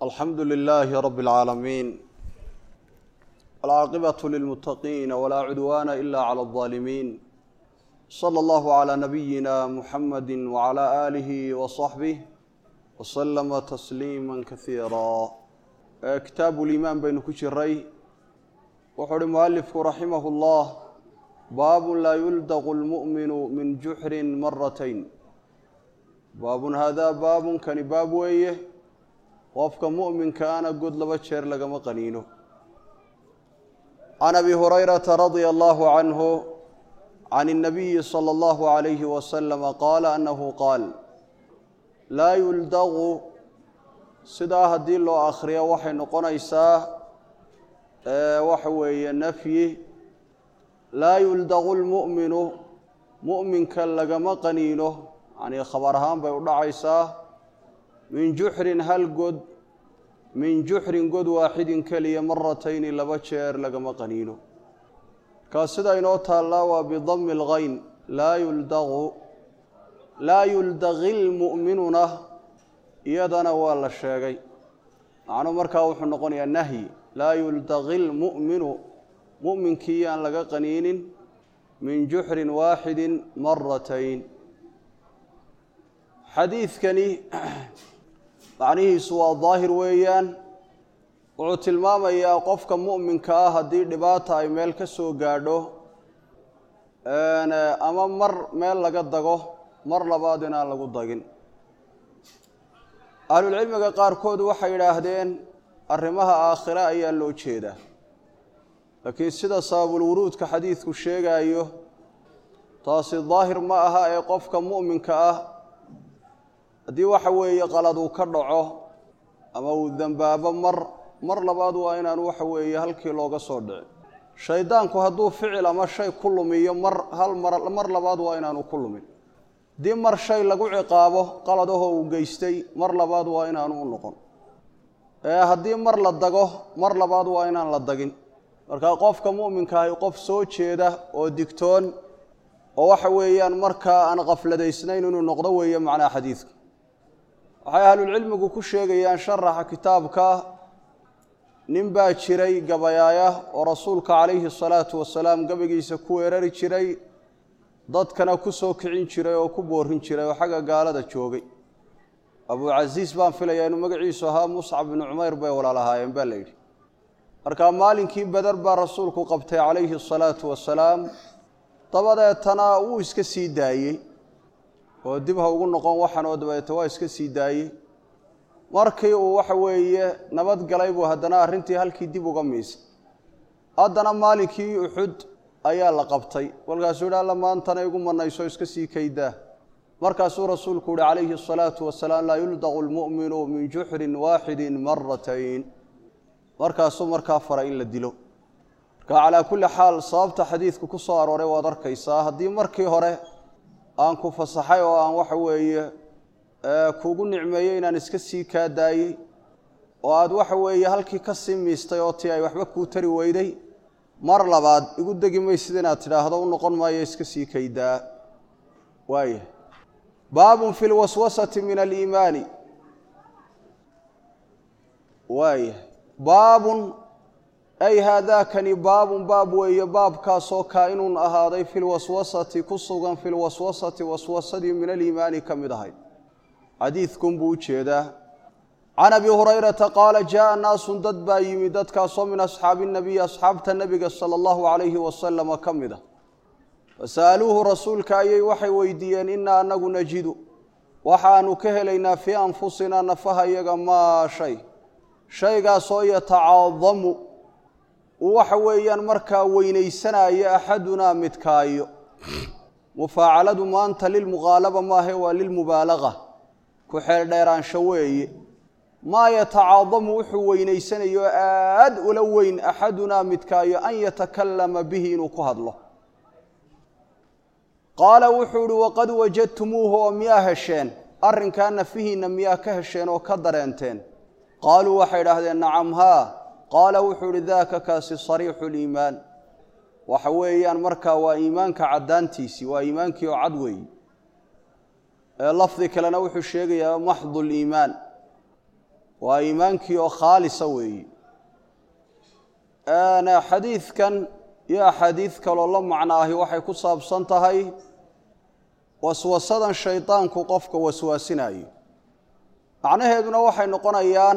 alxamdu lilaahi rabi اlcaalamiin alcaaqibatu lilmuttaqiina walaa cudwaana ila cala aldaalimiin sala allahu calaa nabiyina muxamadi wacala aalihi wasaxbih wasalama tasliima kasiira kitaabu liimaan baynu ku jiray wuxuu uhi mualifku raximahu llah baabun laa yuldaqu lmu'minu min juxrin maratayn baabun haadaa baabun kani baab weeye qofka mu'minkaana god laba jeer lagama qaniino can abi hurayrata radia allahu canhu can الnabiyi salى اllahu عalayhi wasalama qaala annahu qaal laa yuldaqu sidaa haddii loo akhriyo waxay noqonaysaa waxa weeye nafyi laa yuldaqu lmu'minu mu'minka lagama qaniino yacnii khabar ahaan bay u dhacaysaa min juxrin hal god min juxrin god waaxidin keliya maratayni laba jeer lagama qaniino markaa sida inoo taallaa waa bidami اlgayn laa yuldaqu laa yuldaqi lmu'minuna iyadana waa la sheegay macnuu markaa wuxuu noqonayaa nahyi laa yuldaqi lmu'minu mu'minkii aan laga qaniinin min juxrin waaxidin maratayn xadiidkani macnihiisu waa daahir weeyaan wuxuu tilmaamayaa qofka mu'minka ah haddii dhibaata ay meel ka soo gaadho ama mar meel laga dago mar labaad inaan lagu dagin ahlulcilmiga qaarkood waxay yidhaahdeen arrimaha aakhire ayaa loo jeedaa laakiin sida sababulwuruudka xadiidku sheegaayo taasi daahir ma aha ee qofka mu'minka ah haddii waxa weeye qalad uu ka dhaco ama uu dembaabo mar mar labaad waa inaanu waxa weeye halkii looga soo dhicin shaydaanku hadduu ficil ama shay ku lumiyo mar hal mar mar labaad waa inaanu ku lumin haddii mar shay lagu ciqaabo qaladahoo uu geystay mar labaad waa inaanu u noqon haddii mar la dago mar labaad waa inaan la dagin marka qofka mu'minkaahi qof soo jeeda oo digtoon oo waxa weeyaan markaa aan qafladaysnayn inuu noqdo weeye macnaha xadiidku waxay ahlulcilmigu ku sheegayaan sharaxa kitaabka nin baa jiray gabayaaya oo rasuulka calayhi salaatu wasalaam gabagiisa ku weerari jiray dadkana ku soo kicin jiray oo ku boorin jiray oo xagga gaalada joogay abucasiis baan filayaa inuu magaciisu ahaa muscab binu cumayr bay walaalahaayeen baa la yidhi markaa maalinkii beder baa rasuulku qabtay calayhi asalaatu wasalaam dabadeetana wuu iska sii daayey oo dib ha ugu noqon waxan oo dabadeeta waa iska sii daayey markii uu waxa weeye nabad galay buu haddana arrintii halkii dib uga miisay haddana maalinkii uxud ayaa la qabtay kolkaasuu yidhi alla maantana igu manayso iska sii kaydaa markaasuu rasuulku yihi calayhi asalaatu wasalaam laa yuldaqu lmu'minu min juxrin waaxidin maratayn markaasuu markaa faray in la dilo marka calaa kulli xaal sababta xadiidku ku soo arooray waad arkaysaa haddii markii hore aan ku fasaxay oo aan waxa weeye kuugu nicmeeyey inaan iska sii kaa daayey oo aad waxa weeye halkii ka sii miistay oo tii ay waxba kuu tari weyday mar labaad igu degi maysid inaad tidhaahdo u noqon maayo iska sii kaydaa waaya baabun fi lwaswasati min aliimaani waaya baabun ay haadaakani baabun baab weeye baabkaasoo kaa-inun ahaaday fi lwaswasati ku sugan fi lwaswasati waswasadii min aliimaani ka mid ahayd xadiidkun buu u jeedaa can abi hurayrata qaala jaءa naasun dad baa yimi dadkaasoo min asxaabi nabiyi asxaabta nebiga sala allahu calayhi wasalama ka mid a fasa'aluuhu rasuulka ayay waxay weydiiyeen inaa anagu najidu waxaanu ka helaynaa fii anfusinaa nafaha iyaga maa shay shaygaasoo yatacaadamu uu waxa weeyaan markaa weynaysanaayo axadunaa midkaayo mufaacaladu maanta lilmuqaalaba maahe waa lilmubaalaga ku xeeldheeraansho weeye maa yatacaadamu wuxuu weynaysanayo aad ula weyn axadunaa midkaayo an yatakallama bihi inuu ku hadlo qaala wuxuu ihi waqad wajadtumuuhu oo miyaa hesheen arrinkaa nafihiinna miyaa ka hesheen oo ka dareenteen qaaluu waxay idhaahdeen nacam haa qaala wuxuu ihi daaka kaasi sariixu liimaan waxa weeyaan markaa waa iimaanka caddaantiisii waa iimaankii oo cad weeye lafdi kalena wuxuu sheegayaa maxdu liimaan waa iimaankii oo khaalisa weeyi xadiidkan iyo axaadiid kaloo la macno ahi waxay ku saabsan tahay waswasadan shaydaanku qofka waswaasinayo macnaheeduna waxay noqonayaan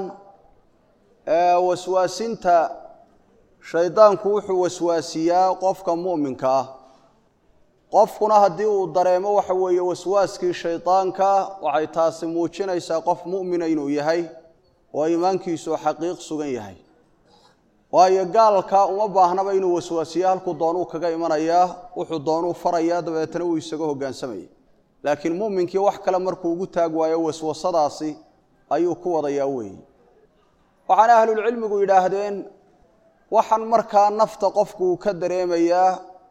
waswaasinta shaydaanku wuxuu waswaasiyaa qofka mu'minka ah qofkuna haddii uu dareemo waxa weeye waswaaskii shaydaanka waxay taasi muujinaysaa qof mu'mina inuu yahay oo iimaankiisu xaqiiq sugan yahay waayo gaalka uma baahnaba inuu waswaasiyo halkuu doonuu kaga imanayaa wuxuu doonuu farayaa dabeetana wuu isaga hoggaansamaya laakiin mu'minkii wax kale markuu ugu taag waayo waswasadaasi ayuu ku wadayaa weeyi waxaana ahlulcilmigu yidhaahdeen waxaan markaa nafta qofku uu ka dareemayaa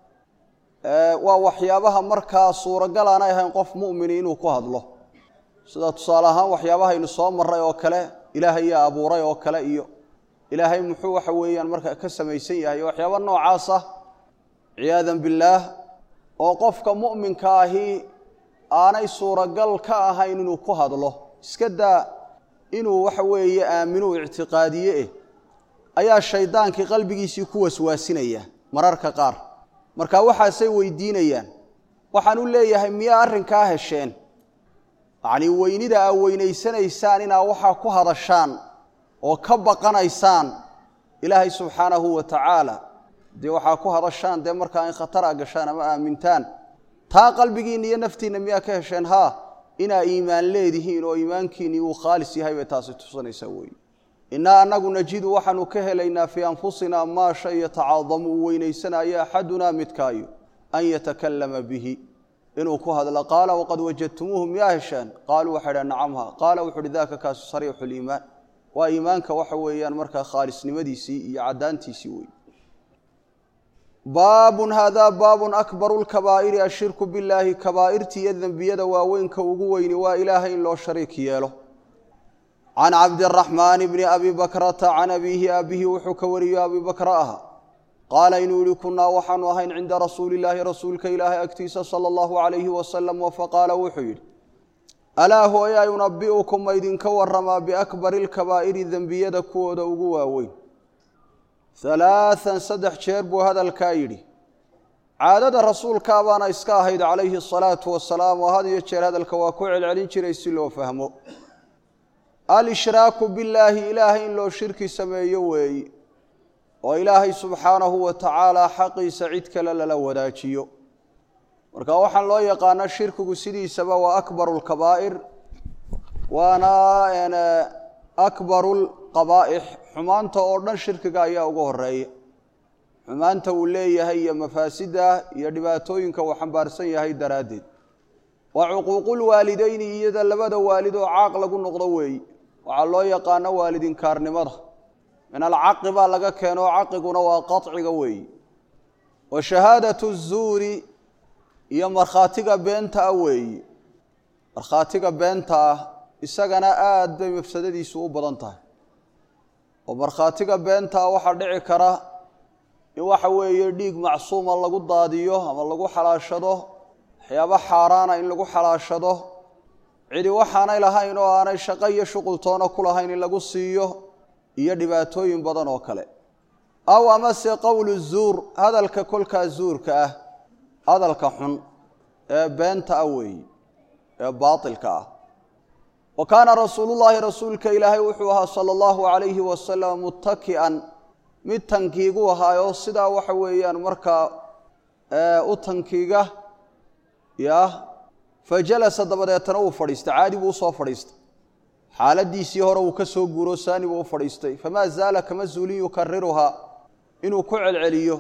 waa waxyaabaha markaa suuragal aanay ahayn qof mu'mini inuu ku hadlo sida tusaale ahaan waxyaabahaynu soo marray oo kale ilaahay yaa abuuray oo kale iyo ilaahay muxuu waxa weeyaan markaa ka samaysan yahay waxyaaba noocaasa ciyaadan billaah oo qofka mu'minka ahi aanay suuragal ka ahayn inuu ku hadlo iska daa inuu waxa weeye aaminuu ictiqaadiye eh ayaa shaydaankii qalbigiisii ku waswaasinaya mararka qaar marka waxaasay weydiinayaan waxaan u leeyahay miyaa arrinkaa hesheen yacnii weynida aa weynaysanaysaan inaa waxaa ku hadashaan oo ka baqanaysaan ilaahay subxaanahu wa tacaala dee waxaa ku hadashaan dee markaa in khatar a gashaan ama aamintaan taa qalbigiinna iyo naftiinna miyaa ka hesheen haa inaa iimaan leedihiin oo iimaankiinnii uu khaalis yahay bay taasi tusanaysaa weeye innaa annagu najidu waxaanu ka helaynaa fii anfusinaa maa shay yatacaadamu uu weynaysanaayo axadunaa midkaayo an yatakallama bihi inuu ku hadlo qaala waqad wajadtumuuhu miyaa heshaan qaaluu waxay dhaha nacamha qaala wuxu uhi daaka kaasu sariixu liimaan waa iimaanka waxa weeyaan markaa khaalisnimadiisii iyo caddaantiisii wey baabun haadaa baabun akbaru lkabaa'iri ashirku billaahi kabaa'irtii iyo dembiyada waaweynka ugu weyni waa ilaahay in loo shariik yeelo can cabdiraxmaani bni abi bakrata can abiihi aabihi wuxuu ka wariyo abi bakra aha qaala inuu yihi kunnaa waxaanu ahayn cinda rasuuli illaahi rasuulka ilaahay agtiisa sala allahu calayhi wasalam faqaala wuxuu yidhi alaa hooyaa yunabi'ukum ma idinka waramaa biakbari lkabaa'iri dembiyada kuwooda ugu waaweyn halaathan saddex jeer buu hadalkaa yidhi caadada rasuulkaa baana iska ahayd calayhi asalaatu wasalaam oo had iyo jeer hadalka waa ku celcelin jiray si loo fahmo al-ishraaku billaahi ilaahay in loo shirki sameeyo weeyi oo ilaahay subxaanahu wa tacaala xaqiisa cid kale lala wadaajiyo marka waxaan loo yaqaana shirkigu sidiisaba waa akbaru lkabaa'ir waana akbaru lqabaa'ix xumaanta oo dhan shirkiga ayaa ugu horeeya xumaanta uu leeyahay iyo mafaasidda iyo dhibaatooyinka uu xambaarsan yahay daraaddeed waa cuquuqulwaalideyni iyada labada waalid oo caaq lagu noqdo weeyi waxaa loo yaqaano waalidinkaarnimada min alcaqi baa laga keeno caqiguna waa qaciga weeyi wa shahaadatu zuuri iyo markhaatiga beenta ah weeyi markhaatiga beenta ah isagana aad bay mafsadadiisu u badan tahay oo markhaatiga beenta ah waxaa dhici kara in waxa weeye dhiig macsuuma lagu daadiyo ama lagu xalaashado waxyaabo xaaraana in lagu xalaashado cidi waxaanay lahayn oo aanay shaqo iyo shuqultoona ku lahayn in lagu siiyo iyo dhibaatooyin badan oo kale aw amase qowlu zuur hadalka kolkaa zuurka ah hadalka xun ee beenta ah weeyi ee baatilka ah wa kaana rasuulullaahi rasuulka ilaahay wuxuu ahaa sala allahu calayhi wasalam muttaki'an mid tankiigu ahaayoo sidaa waxa weeyaan markaa u tankiiga yah fa jalasa dabadeetana uu fadhiistay caadi buu usoo fadhiistay xaaladiisii hore uu ka soo guuro saani buu u fadhiistay famaa zaala kama zuulin yukariruhaa inuu ku celceliyo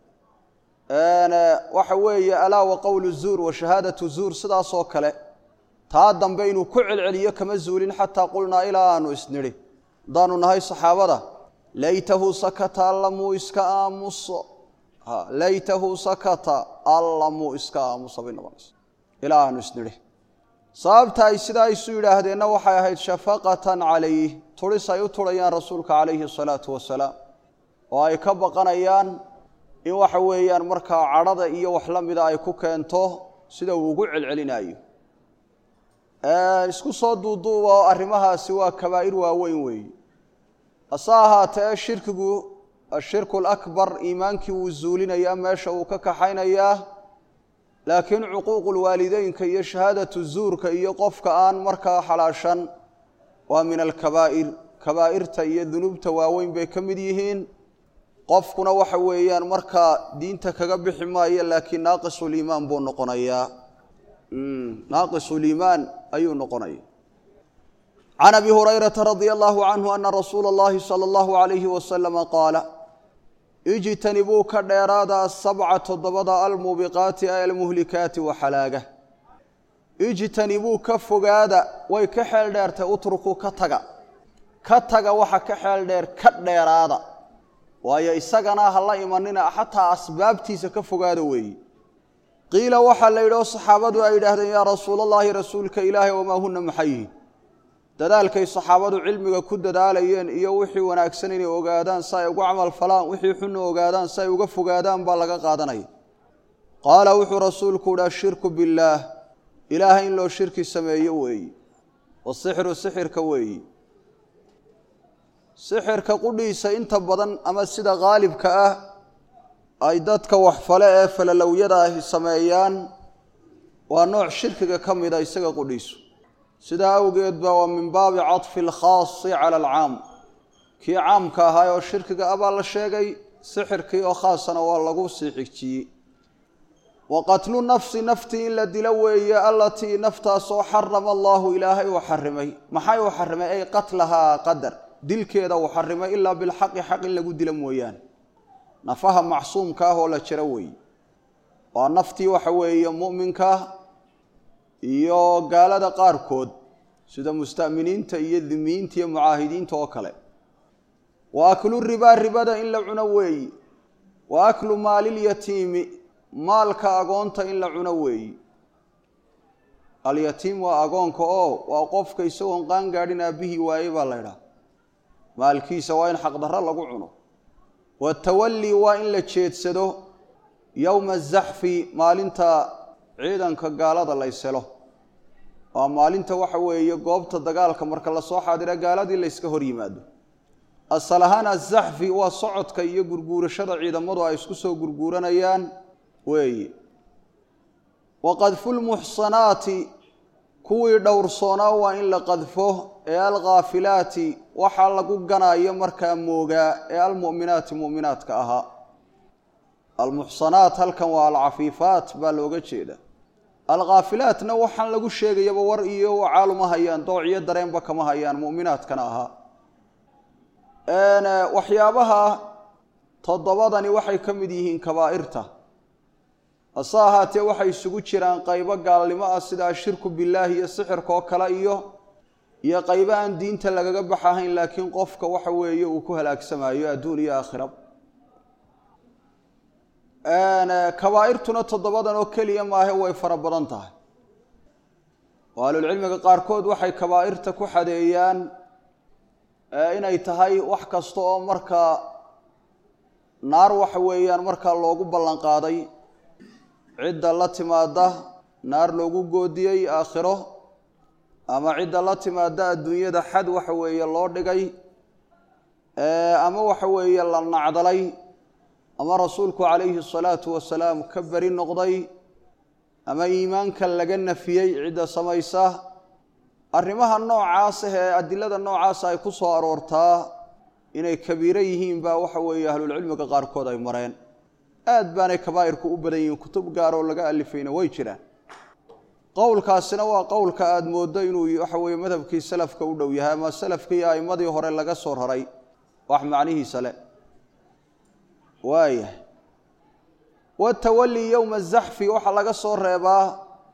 waxa weeye alaa wa qowlu zuur wa shahaadatu zuur sidaasoo kale taa dambe inuu ku celceliyo kama zuulin xataa qulnaa ilaa aanu isnidhi haddaanu nahay saxaabada laytahu sakata alla muu iska aamuso laytahu sakata alla muu iska aamuso bay noqonaysa ilaa aanu isnidhi sababta ay sidaa isu yidhaahdeenna waxay ahayd shafaqatan calayh turis ay u turayaan rasuulka calayhi asalaatu wasalaam oo ay ka baqanayaan in waxa weeyaan markaa cadhada iyo wax la mida ay ku keento sida uu ugu celcelinayo isku soo duuduuba oo arrimahaasi waa kabaa'ir waaweyn weeye hase ahaatee shirkigu ashirku alakbar iimaankii wuu zuulinayaa meesha uu ka kaxaynayaa laakiin cuquuqulwaalideynka iyo shahaadatu zuurka iyo qofka aan markaa xalaashan waa min alkabaa'ir kabaa'irta iyo dunuubta waaweyn bay ka mid yihiin qofkuna waxa weeyaan markaa diinta kaga bixi maayo laakiin naaqisuliimaan buu noqonayaa naaqisuliimaan ayuu noqonaya can abi hurayrata radia allahu canhu ana rasuula اllahi salى allahu alayhi wasalama qaala ijtanibuu ka dheeraada asabca toddobada almuubiqaati ay almuhlikaati waxalaaga ijtanibuu ka fogaada way ka xeel dheertay utrukuu ka taga ka taga waxa ka xeel dheer ka dheeraada waayo isagana ha la imanina xataa asbaabtiisa ka fogaada weeye qiila waxaa la yidhi oo saxaabadu ay yidhaahdeen yaa rasuulallaahi rasuulka ilaahay wamaa huna maxay yihiin dadaalkay saxaabadu cilmiga ku dadaalayeen iyo wixii wanaagsan inay ogaadaan si ay ugu camal falaan wixii xunna ogaadaan si ay uga fogaadaan baa laga qaadanaya qaala wuxuu rasuulku uhi ashirku billaah ilaahay in loo shirki sameeyo weeye wasixru sixirka weeye sixirka qudhiisa inta badan ama sida qaalibka ah ay dadka waxfale ee falalowyada ahi sameeyaan waa nooc shirkiga ka mida isaga qudhiisu sidaa awgeed ba waa min baabi caطfi alkhaasi cala alcaam kii caamka ahaa oo shirkiga abaa la sheegay sixirkii oo khaasana waa lagu sii xigjiyey wa qatlu nafsi naftii in la dilo weeye allatii naftaasoo xarama allahu ilaahay uu xarimay maxay uu xarimay ay qatlahaa qadar dilkeeda uu xarimay ilaa bilxaqi xaq in lagu dilo mooyaane nafaha macsuumka ah oo la jiro weeye waa naftii waxa weeye mu'minka iyo gaalada qaarkood sida musta'miniinta iyo dimiyiinta iyo mucaahidiinta oo kale wa aklu ribaa ribada in la cuno weeyi wa aklu maalilyatiimi maalka agoonta in la cuno weeyi alyatiim waa agoonka oo waa qofka isagoon qaangaadhin aabbihii waaye baa la ydhaha maalkiisa waa in xaqdarro lagu cuno watawallii waa in la jeedsado yowma azaxfi maalinta ciidanka gaalada layselo waa maalinta waxa weeye goobta dagaalka marka lasoo xaadira gaaladii layska hor yimaado asal ahaan azaxfi waa socodka iyo gurguurashada ciidamadu ay isku soo gurguuranayaan weeye wa qadfulmuxsanaati kuwii dhowrsoonaa waa in la qadfo ee alkhaafilaati waxaa lagu ganaayo markaa moogaa ee almu'minaati mu'minaadka ahaa almuxsanaat halkan waa alcafiifaat baa looga jeeda alkhaafilaatna waxaan lagu sheegayaba war iyo wacaaluma hayaan dooc iyo dareenba kama hayaan mu'minaadkana ahaa waxyaabaha toddobadani waxay ka mid yihiin kabaa'irta hase ahaatee waxay isugu jiraan qaybo gaalnimo ah sida ashirku billaahi iyo sixirka oo kale iyo iyo qaybo aan diinta lagaga baxahayn laakiin qofka waxa weeye uu ku halaagsamayo adduun iyo aakhira kabaa'irtuna toddobadan oo keliya maahe way fara badan tahay oo ahlulcilmiga qaarkood waxay kabaa'irta ku xadeeyaan inay tahay wax kasta oo markaa naar waxa weeyaan markaa loogu ballan qaaday cidda la timaada naar loogu goodiyey aakhiro ama cidda la timaada adduunyada xad waxa weeye loo dhigay ama waxa weeye la nacdalay ama rasuulku calayhi asalaatu wasalaam ka beri noqday ama iimaanka laga nafiyey cidda samaysa arrimaha noocaas ah ee adilada noocaasa ay ku soo aroortaa inay kabiiro yihiin baa waxa weeye ahlulcilmiga qaarkood ay mareen aad baanay kabaa'irku u badan yihiin kutub gaaroo laga alifayna way jiraan qowlkaasina waa qowlka aada mooddo inuu waxa weeye madhabkii salafka u dhow yahay ama salafkii a'immadii hore laga soo raray wax macnihiisa le waayahay watawallii yowma azaxfi waxaa laga soo reebaa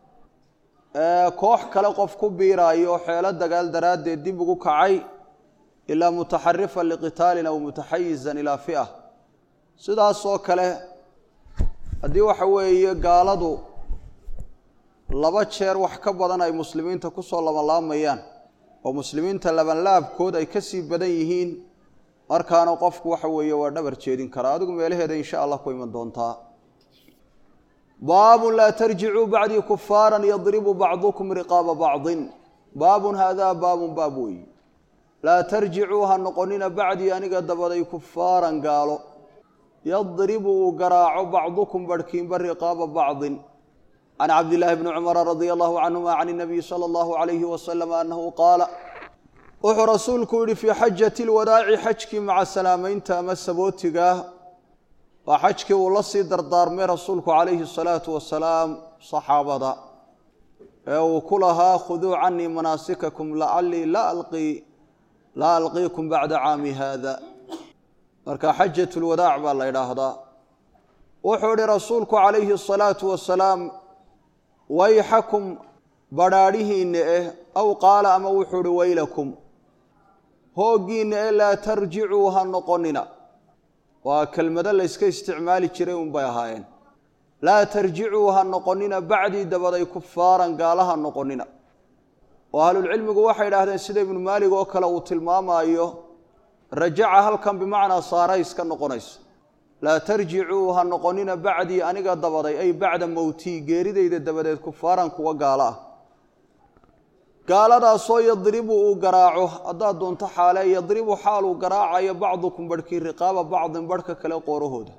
koox kale qof ku biiraayo xeelo dagaal daraaddeed dib ugu kacay ilaa mutaxarifan liqitaalin aw mutaxayizan ilaa fi'a sidaasoo kale haddii waxa weeye gaaladu laba jeer wax ka badan ay muslimiinta kusoo labanlaamayaan oo muslimiinta labanlaabkood ay ka sii badan yihiin markaana qofku waxa weeye waa dhabar jeedin karaa adigu meelaheeda insha allah ku iman doontaa baabun laa tarjicuu bacdii kufaaran yadribu bacdukum riqaaba bacdin baabun haadaa baabun baab weeyi laa tarjicuu ha noqonina bacdii aniga dabaday kufaaran gaalo yadribu uu garaaco bacdukum barhkiinba riqaaba bacdin can cabdillaahi bni cumara radia allahu canhuma can inabiyi sala allahu calayhi wasalam annahu qaala wuxuu rasuulku yihi fii xajati lwadaaci xajkii maca salaamaynta ama sabootiga waa xajkii uu la sii dardaarmay rasuulku calayhi asalaatu wasalaam saxaabada ee uu ku lahaa khuduu canii manaasikakum lacalii la alqii laa alqiikum bacda caami haada marka xajat lwadaac baa la ydhaahdaa wuxuu ihi rasuulku calayhi asalaatu wasalaam wayxakum badhaadhihiinna eh aw qaala ama wuxuu ihi waylakum hooggiinna eh laa tarjicuu ha noqonina waa kelmado layska isticmaali jiray unbay ahaayeen laa tarjicuu ha noqonina bacdii dabaday kufaaran gaala ha noqonina oo ahlulcilmigu waxay idhaahdeen sida ibnu maalig oo kale uu tilmaamaayo rajaca halkan bimacnaa saaray iska noqonayso laa tarjicuu ha noqonina bacdii aniga dabaday ay bacda mowtii geeridayda dabadeed kufaaran kuwa gaalo ah gaaladaasoo yadribu uu garaaco haddaad doonto xaale yadribu xaaluu garaacayo bacdukum barhkii riqaaba bacdin barhka kale qoorahooda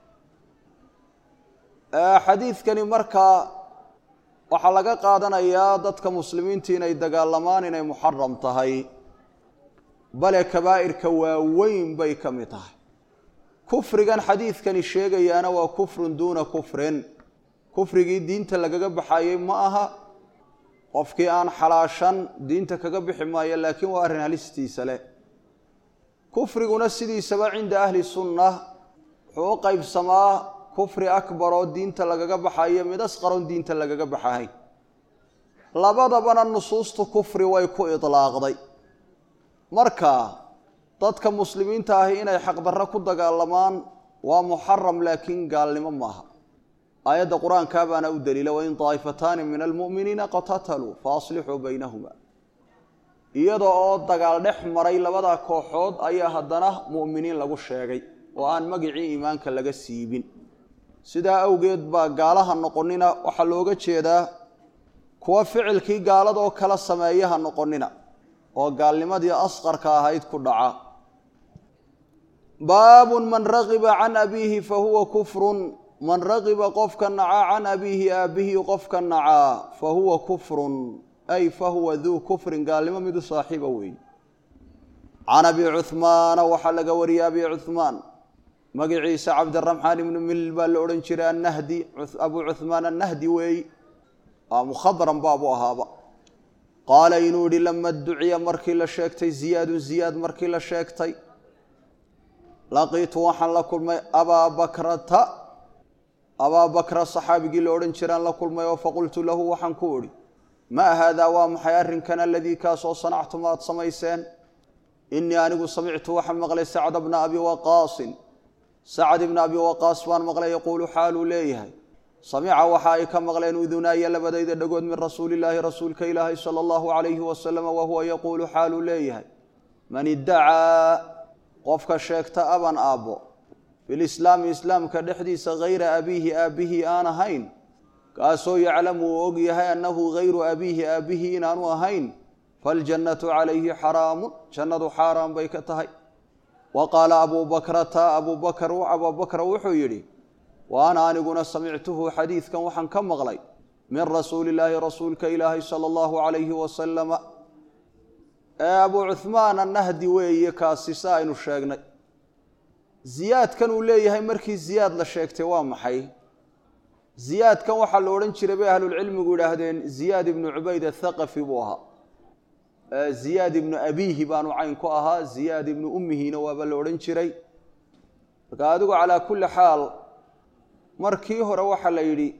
xadiidkani markaa waxaa laga qaadanayaa dadka muslimiinta inay dagaalamaan inay muxaram tahay bale kabaa'irka waaweyn bay ka mid tahay kufrigan xadiidkani sheegayaana waa kufrun duuna kufrin kufrigii diinta lagaga baxayey ma aha qofkii aan xalaashan diinta kaga bixi maayo laakiin waa arrin halistiisa leh kufriguna sidiisaba cinda ahli sunna wuxuu u qaybsamaa kufri akbar oo diinta lagaga baxayo mid asqaroon diinta lagaga baxahayn labadabana nusuustu kufri way ku idlaaqday marka dadka muslimiinta ahi inay xaqdarro ku dagaalamaan waa muxaram laakiin gaalnimo maaha aayadda qur-aankaa baana u daliila wain daa'ifataani min almu'miniina qatataluu fa aslixuu baynahuma iyada oo dagaal dhex maray labada kooxood ayaa haddana mu'miniin lagu sheegay oo aan magicii iimaanka laga siibin sidaa awgeed baa gaalaha noqonina waxaa looga jeedaa kuwa ficilkii gaaladoo kala sameeyaha noqonina oo gaalnimadii asqarka ahayd ku dhaca baabun man ragiba can abiihi fa huwa kufrun man ragiba qofka nacaa can abiihi aabbihi qofka nacaa fa huwa kufrun ay fa huwa duu kufrin gaalnimo midu saaxiiba weeye can abi cuhmaana waxaa laga wariyey abi cuhmaan magaciisa cabdiraxmaan ibnu milil baa la odhan jiray annahdi abu cuhmaan annahdi weey waa mukhadran baabu ahaaba qaala inuu yihi lama duciya markii la sheegtay ziyaadun ziyaad markii la sheegtay laqiitu waxaan la kulmay abaa bakrata abaa bakra saxaabigii la odhan jiraan la kulmay oo faqultu lahu waxaan ku idhi maa haadaa waa maxay arrinkan aladii kaasoo sanactum aad samayseen inii anigu samictu waxaan maqlay sacda bna abi waqaasin sacd ibna abi waqaas baan maqlay yaquulu xaaluu leeyahay samica waxa ay ka maqleen udunaaya labadayda dhagood min rasuulillaahi rasuulka ilaahay sala allahu calayhi wasalam wa huwa yaquulu xaaluu leeyahay man iddacaa qofka sheegta aban aabbo filislaami islaamka dhexdiisa hayra abiihi aabbihii aan ahayn kaasoo yaclamu uu og yahay annahu hayru abiihi aabbihii inaanu ahayn faljannatu calayhi xaraamun jannadu xaaraan bay ka tahay wa qaala abuu bakrata abuu bakr abuu bakra wuxuu yidhi wa ana aniguna samictuhu xadiidkan waxaan ka maqlay min rasuuli illaahi rasuulka ilaahi sala allahu calayhi wasalama ee abuu cuhmaan annahdi weeye kaasi sa aynu sheegnay ziyaadkan uu leeyahay markii ziyaad la sheegtay waa maxay ziyaadkan waxaa la odhan jiray bay ahlulcilmigu yidhaahdeen ziyaad ibnu cubayd athaqafi buu ahaa ziyaad ibnu abiihi baanu cayn ku ahaa ziyaad ibnu ummihiina waaba la odhan jiray marka adigu calaa kulli xaal markii hore waxaa la yidhi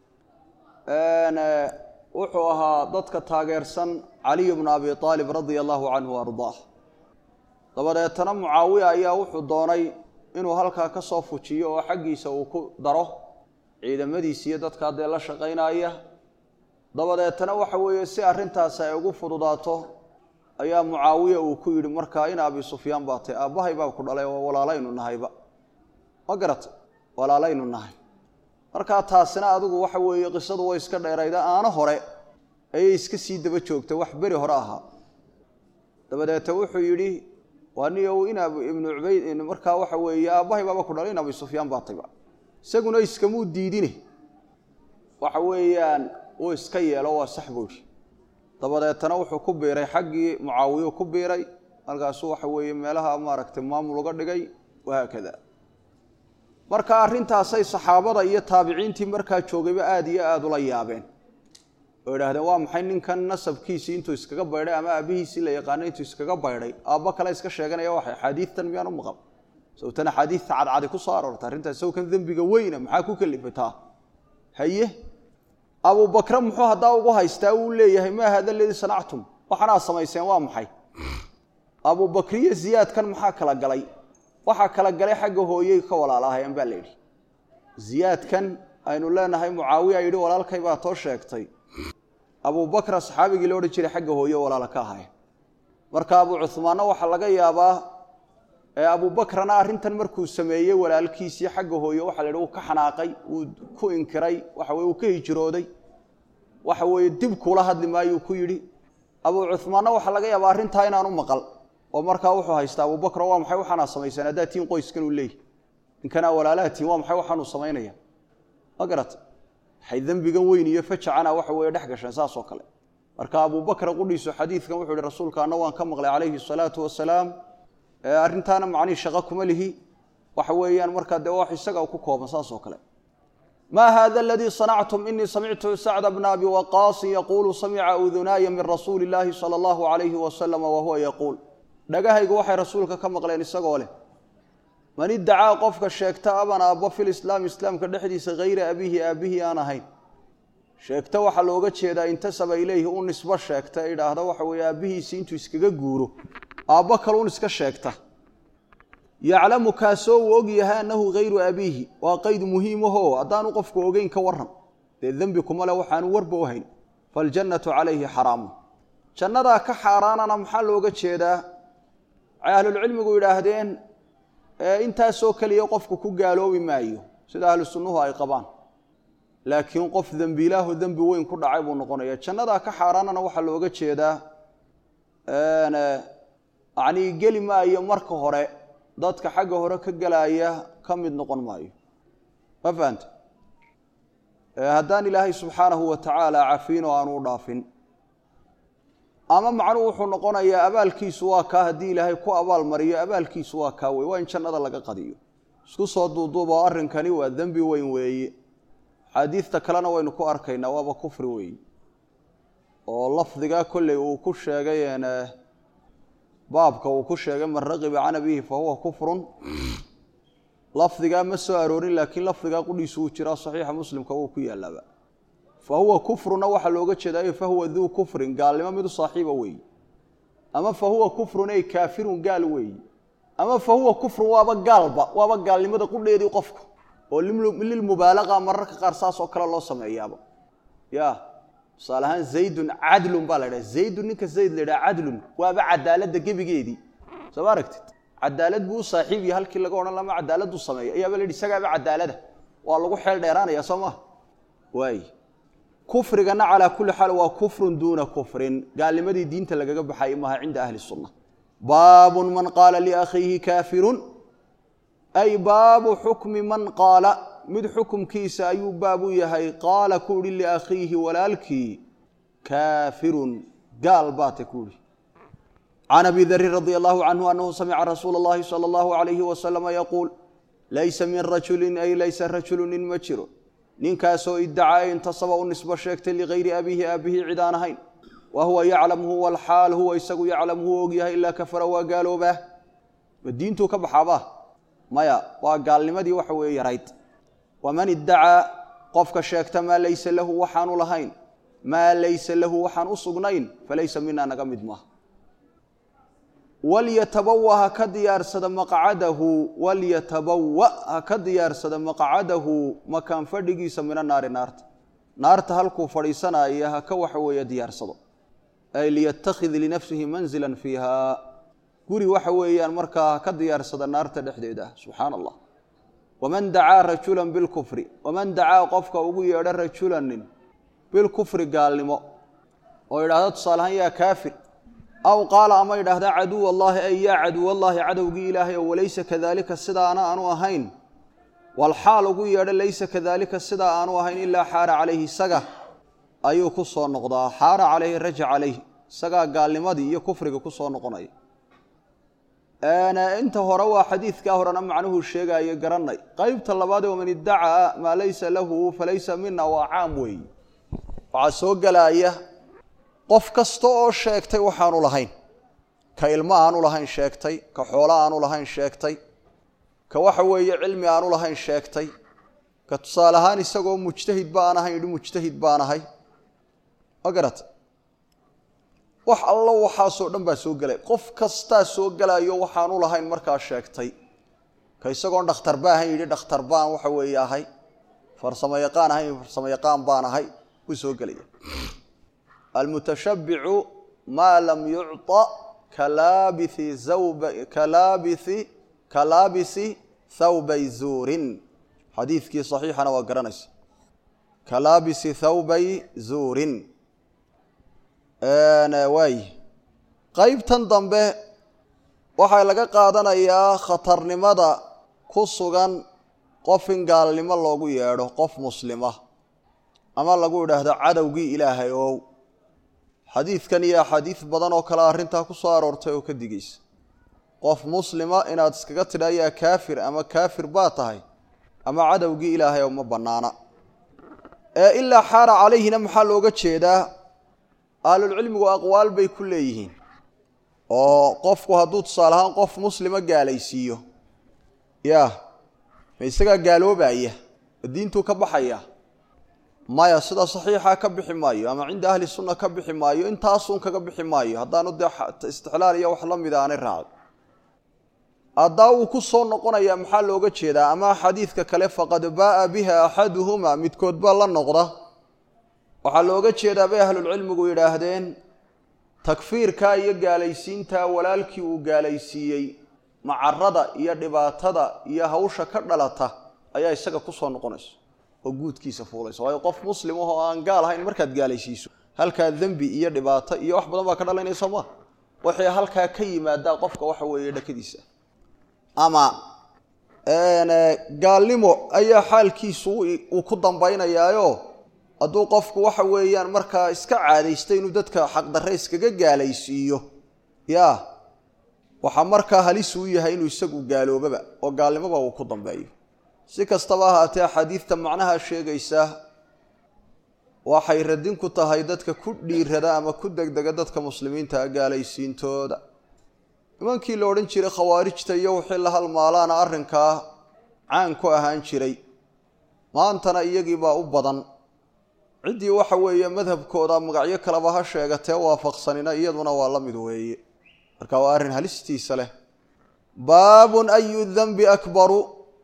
wuxuu ahaa dadka taageersan caliy bnu abi aalib radia allahu canhu ardaah dabadeetana mucaawiya ayaa wuxuu doonay inuu halkaa ka soo fujiyo oo xaggiisa uu ku daro ciidamadiisi iyo dadkaa dee la shaqaynaya dabadeetana waxa weeye si arrintaasi ay ugu fududaato ayaa mucaawiya uu ku yidhi markaa in abi sufyaan baa tay aabbahay baa ku dhalay oo walaalaynu nahayba ma garata walaalaynu nahay markaa taasina adigu waxa weeye qisadu way iska dheerayda aano hore ayay iska sii daba joogtay wax beri hore ahaa dabadeeta wuxuu yidhi waa niyow in ibnu cubayd markaa waxa weeye aabbahay baaba ku dhalay in abi sufyaan baa tayba isaguna iskamuu diidine waxa weeyaan uu iska yeelo waa sax buuri dabadeetana wuxuu ku biiray xaggii mucaawiyu ku biiray markaasuu waxa weeye meelaha maaragtay maamul uga dhigay wahaakada marka arrintaasay saxaabada iyo taabiciintii markaa joogayba aada iyo aada ula yaabeen oo idhahdeen waa maxay ninkan nasabkiisii intuu iskaga baydhay ama aabihiisii la yaqaanay intuu iskaga baydhay aabbo kale iska sheeganaya waxay axaadiidtan miyaan u maqal sawtan axaadiidta cadcadi ku soo aroortay arrintaas sawkan dembiga weyna maxaa ku kalifataa haye abubakre muxuu haddaa ugu haystaa uu leeyahay maa hada ladii sanactum waxanaad samayseen waa maxay abubakriyo ziyaadkan maxaa kala galay waxaa kala galay xagga hooyey ka walaalaahayeen baa la yidhi ziyaadkan aynu leenahay mucaawiya yidhi walaalkay baa too sheegtay abubakra saxaabigii la odhan jiray xagga hooye walaala ka ahaayeen marka abu cuhmaanna waxaa laga yaabaa abubakrana arrintan markuu sameeyey walaalkiisii xagga hooye waxa la yidhi uu ka xanaaqay uu ku inkiray waxa weye uu ka hijrooday waxa weeye dib kuula hadli maayuu ku yidhi abu cuhmaanna waxaa laga yaabaa arrintaa inaanu maqal oo markaa wuxuu haystaa abubakro waa maxay waxaanaa samaysaan haddaa tiin qoyskan uu leeyahy ninkanaa walaalaha tiin waa maxay waxaanuu samaynaya ma garata waxay dembigan weyn iyo fajacana waxa weeye dhex gasheen saas oo kale marka abubakra qudhiisu xadiidkan wuxuu yihi rasuulka anna waan ka maqlay calayhi salaatu wasalaam arrintaana macnihii shaqo kuma lihi waxa weeyaan markaa dee wax isaga ku kooban saas oo kale ma hada aladii sanactum inii samictu sacda bna abi waqaasin yaquulu samica udunaaya min rasuuli illaahi sala allahu alayhi wasalama wahuwa yaquul dhagahaygu waxay rasuulka ka maqleen isagoo leh man iddacaa qofka sheegta aban aabbo fil islaam islaamka dhexdiisa hayra abihi aabihii aan ahayn sheegta waxaa looga jeedaa intasaba ileyhi u nisbo sheegta e idhaahda waxa weeye aabbihiisii intuu iskaga guuro aabbo kaluun iska sheegta yaclamu kaasoo uu og yahay annahu hayru abiihi waa qeyd muhiimaho haddaanu qofku ogeyn ka waran dee dembi kuma le waxaanu warba u hayn faljannatu calayhi xaraamun jannadaa ka xaaraanana maxaa looga jeedaa waxay ahlulcilmigu yidhaahdeen intaasoo keliya qofku ku gaaloobi maayo sida ahlu sunnuhu ay qabaan laakiin qof dembiilaahu dembi weyn ku dhacay buu noqonaya jannadaa ka xaaraanana waxaa looga jeedaa yacnii geli maayo marka hore dadka xagga hore ka gelaya ka mid noqon maayo ma fahanta haddaan ilaahay subxaanahu wa tacaala cafiin oo aanu u dhaafin ama macnuhu wuxuu noqonayaa abaalkiisu waa kaa haddii ilaahay ku abaal mariyo abaalkiisu waa kaa wey waa in jannada laga qadiyo isku soo duuduubo arrinkani waa dembi weyn weeye xaadiidta kalena waynu ku arkaynaa waaba kufri weeye oo lafdigaa kolley uu ku sheegay baabka uu ku sheegay man raqiba can abihi fa huwa kufrun lafdigaa ma soo aroorin laakiin lafdigaa qudhiisu uu jiraa saxiixa muslimka wuu ku yaalaaba fa huwa kufruna waxaa looga jeedayo fa huwa duu kufrin gaalnimo midu saaxiiba weeye ama fa huwa kufrun ey kaafirun gaal weeye ama fa huwa kufrun waaba gaalba waaba gaalnimada qudheedii qofku oo lilmubaalaqa mararka qaar saas oo kale loo sameeyaaba ya tusaale ahaan zaydun cadlun baa la dhaha zaydun ninka zayd la dhaha cadlun waaba cadaaladda gebigeedii soo ma aragtid cadaalad buu u saaxiib yahay halkii laga odhan lama cadaaladdu sameeya ayaaba la yidhi isagaaba cadaalada waa lagu xeel dheeraanaya soo maha waay kufrigana calaa kulli xaal waa kufrun duuna kufrin gaalnimadii diinta lagaga baxayay maaha cinda ahli sunna baabun man qaala liakhiihi kaafirun ay baabu xukmi man qaala mid xukumkiisa ayuu baab u yahay qaala ku uhi liakhiihi walaalkii kaafirun gaal baata ku uhi can abi darin radia allahu canhu anahu samica rasuula اllahi salى اllahu alayhi wasalama yaquul laysa min rajulin ay laysa rajulu nin ma jiro ninkaasoo iddacaa e intasaba u nisbo sheegtay ligayri abiihi aabihii cid aan ahayn wa huwa yaclamhu walxaal huwa isagu yaclamhu og yahay ilaa kafara waa gaaloobaa ma diintuu ka baxaabaa maya waa gaalnimadii waxa weeye yarayd waman iddacaa qofka sheegta maa laysa lahu waxaanu lahayn maa laysa lahu waxaan u sugnayn falaysa mina naga mid maaha walyatabawa ha ka diyaarsada maqcadahu walyatabawa ha ka diyaarsada maqcadahu makaan fadhigiisa mina naari naarta naarta halkuu fadhiisanaya ha ka waxa weeye diyaarsado ay liyattakhid linafsihi manzila fiiha guri waxa weeyaan markaa ha ka diyaarsada naarta dhexdeeda subxaana allah waman dacaa rajulan bilkufri waman dacaa qofka ugu yeedha rajulanin bilkufri gaalnimo oo yidhahda tusaalehaan yaa kaafir aw qaala ama yidhaahda caduw allaahi ay yaa caduw allaahi cadowgii ilaahay oo walaysa kadaalika sidaana aanu ahayn walxaal ugu yeedha laysa kadaalika sidaa aanu ahayn ilaa xaara calayhi isaga ayuu ku soo noqdaa xaara calayhi raja calayh isagaa gaalnimadii iyo kufriga ku soo noqonaya inta hore waa xadiidkaa horena macnuhu sheegaayo garanay qeybta labaadee waman iddacaa maa laysa lahu falaysa mina waa caam weeye waxaa soo gelaya qof kasta oo sheegtay waxaanu lahayn ka ilmo aanu lahayn sheegtay ka xoolo aanu lahayn sheegtay ka waxa weeye cilmi aanu lahayn sheegtay ka tusaale ahaan isagoo mujtahid baan ahayn yidhi mujtahid baan ahay ma garata wax allo waxaasoo dhan baa soo gelay qof kastaa soo gelayo waxaanu lahayn markaa sheegtay ka isagoon dhakhtar ba ahayn yidhi dhakhtar baan waxa weeye ahay farsamo yaqaan ahayn farsamo yaqaan baan ahay wuu soo gelaya almutashabbicu maa lam yucطa kalaabithi zawba kalaabithi kalaabisi thawbay zuurin xadiidkii saxiixana waa garanaysa kalaabisi thawbay zuurin waay qeybtan dambe waxaa laga qaadanayaa khatarnimada ku sugan qof in gaalnimo loogu yeedho qof muslima ama lagu idhaahdo cadowgii ilaahay ow xadiidkan iyo axaadiis badan oo kale arrintaa ku soo aroortay oo ka digaysa qof muslima inaad iskaga tidha yaa kaafir ama kaafir baa tahay ama cadowgii ilaahay oo ma bannaana ee ilaa xaara calayhina maxaa looga jeedaa ahlulcilmigu aqwaal bay ku leeyihiin oo qofku hadduu tusaale ahaan qof muslima gaalaysiiyo yaa ma isagaa gaaloobaya ma diintuu ka baxaya maya sida saxiixa ka bixi maayo ama cinda ahli sunna ka bixi maayo intaasun kaga bixi maayo haddaanu dee istixlaal iyo wax la mida aanay raacdo haddaa wuu ku soo noqonaya maxaa looga jeedaa ama xadiidka kale faqad baaa biha axaduhuma midkood baa la noqda waxaa looga jeedaa bay ahlulcilmigu yidhaahdeen takfiirka iyo gaalaysiinta walaalkii uu gaalaysiiyey macarada iyo dhibaatada iyo hawsha ka dhalata ayaa isaga kusoo noqonaysa oo guudkiisa fuulaysa waayo qof muslim ahoo aan gaal ahayn markaad gaalaysiiso halkaa dembi iyo dhibaato iyo wax badan baa ka dhalaynaysa ma waxay halkaa ka yimaadaa qofka waxa weeye dhakadiisa ama gaalnimo ayaa xaalkiisu uu ku dambaynayaayo hadduu qofku waxa weeyaan markaa iska caadaysta inuu dadka xaqdarre iskaga gaalaysiiyo ya waxaa markaa halis uu yahay inuu isagu gaaloobaba oo gaalnimoba uu ku dambeeyo si kastaba ahaatee axaadiidta macnaha sheegaysa waxay radin ku tahay dadka ku dhiirada ama ku degdega dadka muslimiinta gaalaysiintooda nimankii la odhan jiray khawaarijta iyo wixii la halmaalaana arrinkaa caan ku ahaan jiray maantana iyagiibaa u badan ciddii waxa weeye madhabkooda magacyo kaleba ha sheegatee waafaqsanina iyaduna waa la mid weeye marka waa arrin halistiisa leh baabun ayu danbi akbaru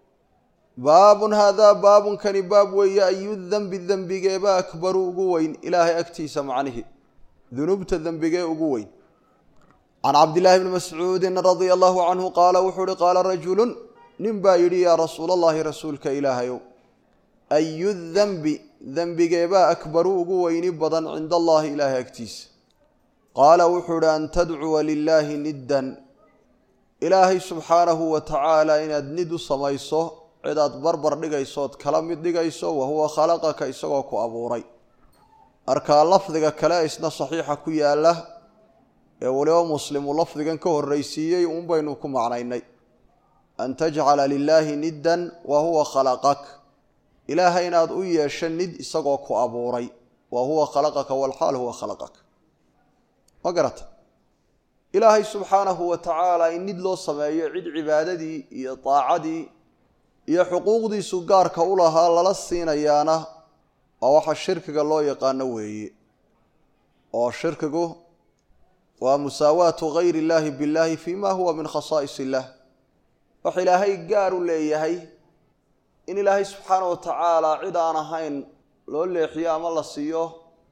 baabun haadaa baabunkani baab weeye ayu dembi dembigeeba akbaru ugu weyn ilaahay agtiisa macnihi dunuubta dembigee ugu weyn can cabdillaahi bni mascuudin radia allahu canhu qaala wuxuu uhi qaala rajulun nin baa yidhi yaa rasuul allahi rasuulka ilaahayow ayu dembi dembigeebaa akbaru ugu weyni badan cinda allahi ilaahay agtiisa qaala wuxuu uhi an tadcuwa lilaahi niddan ilaahay subxaanahu wa tacaala inaad nid u samayso cidaad barbar dhigaysood kala mid dhigayso wa huwa khalaqaka isagoo ku abuuray markaa lafdiga kale isna saxiixa ku yaala ee weliba muslimu lafdigan ka horraysiiyey uun baynu ku macnaynay an tajcala lilaahi niddan wa huwa khalaqak ilaahay inaad u yeesho nid isagoo ku abuuray wa huwa khalaqaka walxaal huwa khalaqak ma garata ilaahay subxaanahu wa tacaala in nid loo sameeyo cid cibaadadii iyo daacadii iyo xuquuqdiisu gaarka u lahaa lala siinayaana waa waxa shirkiga loo yaqaano weeye oo shirkigu waa musaawaatu gayri illaahi billaahi fi ma huwa min khasaa'is illah wax ilaahay gaar u leeyahay in ilaahay subxaana wa tacaala cid aan ahayn loo leexiyo ama la siiyo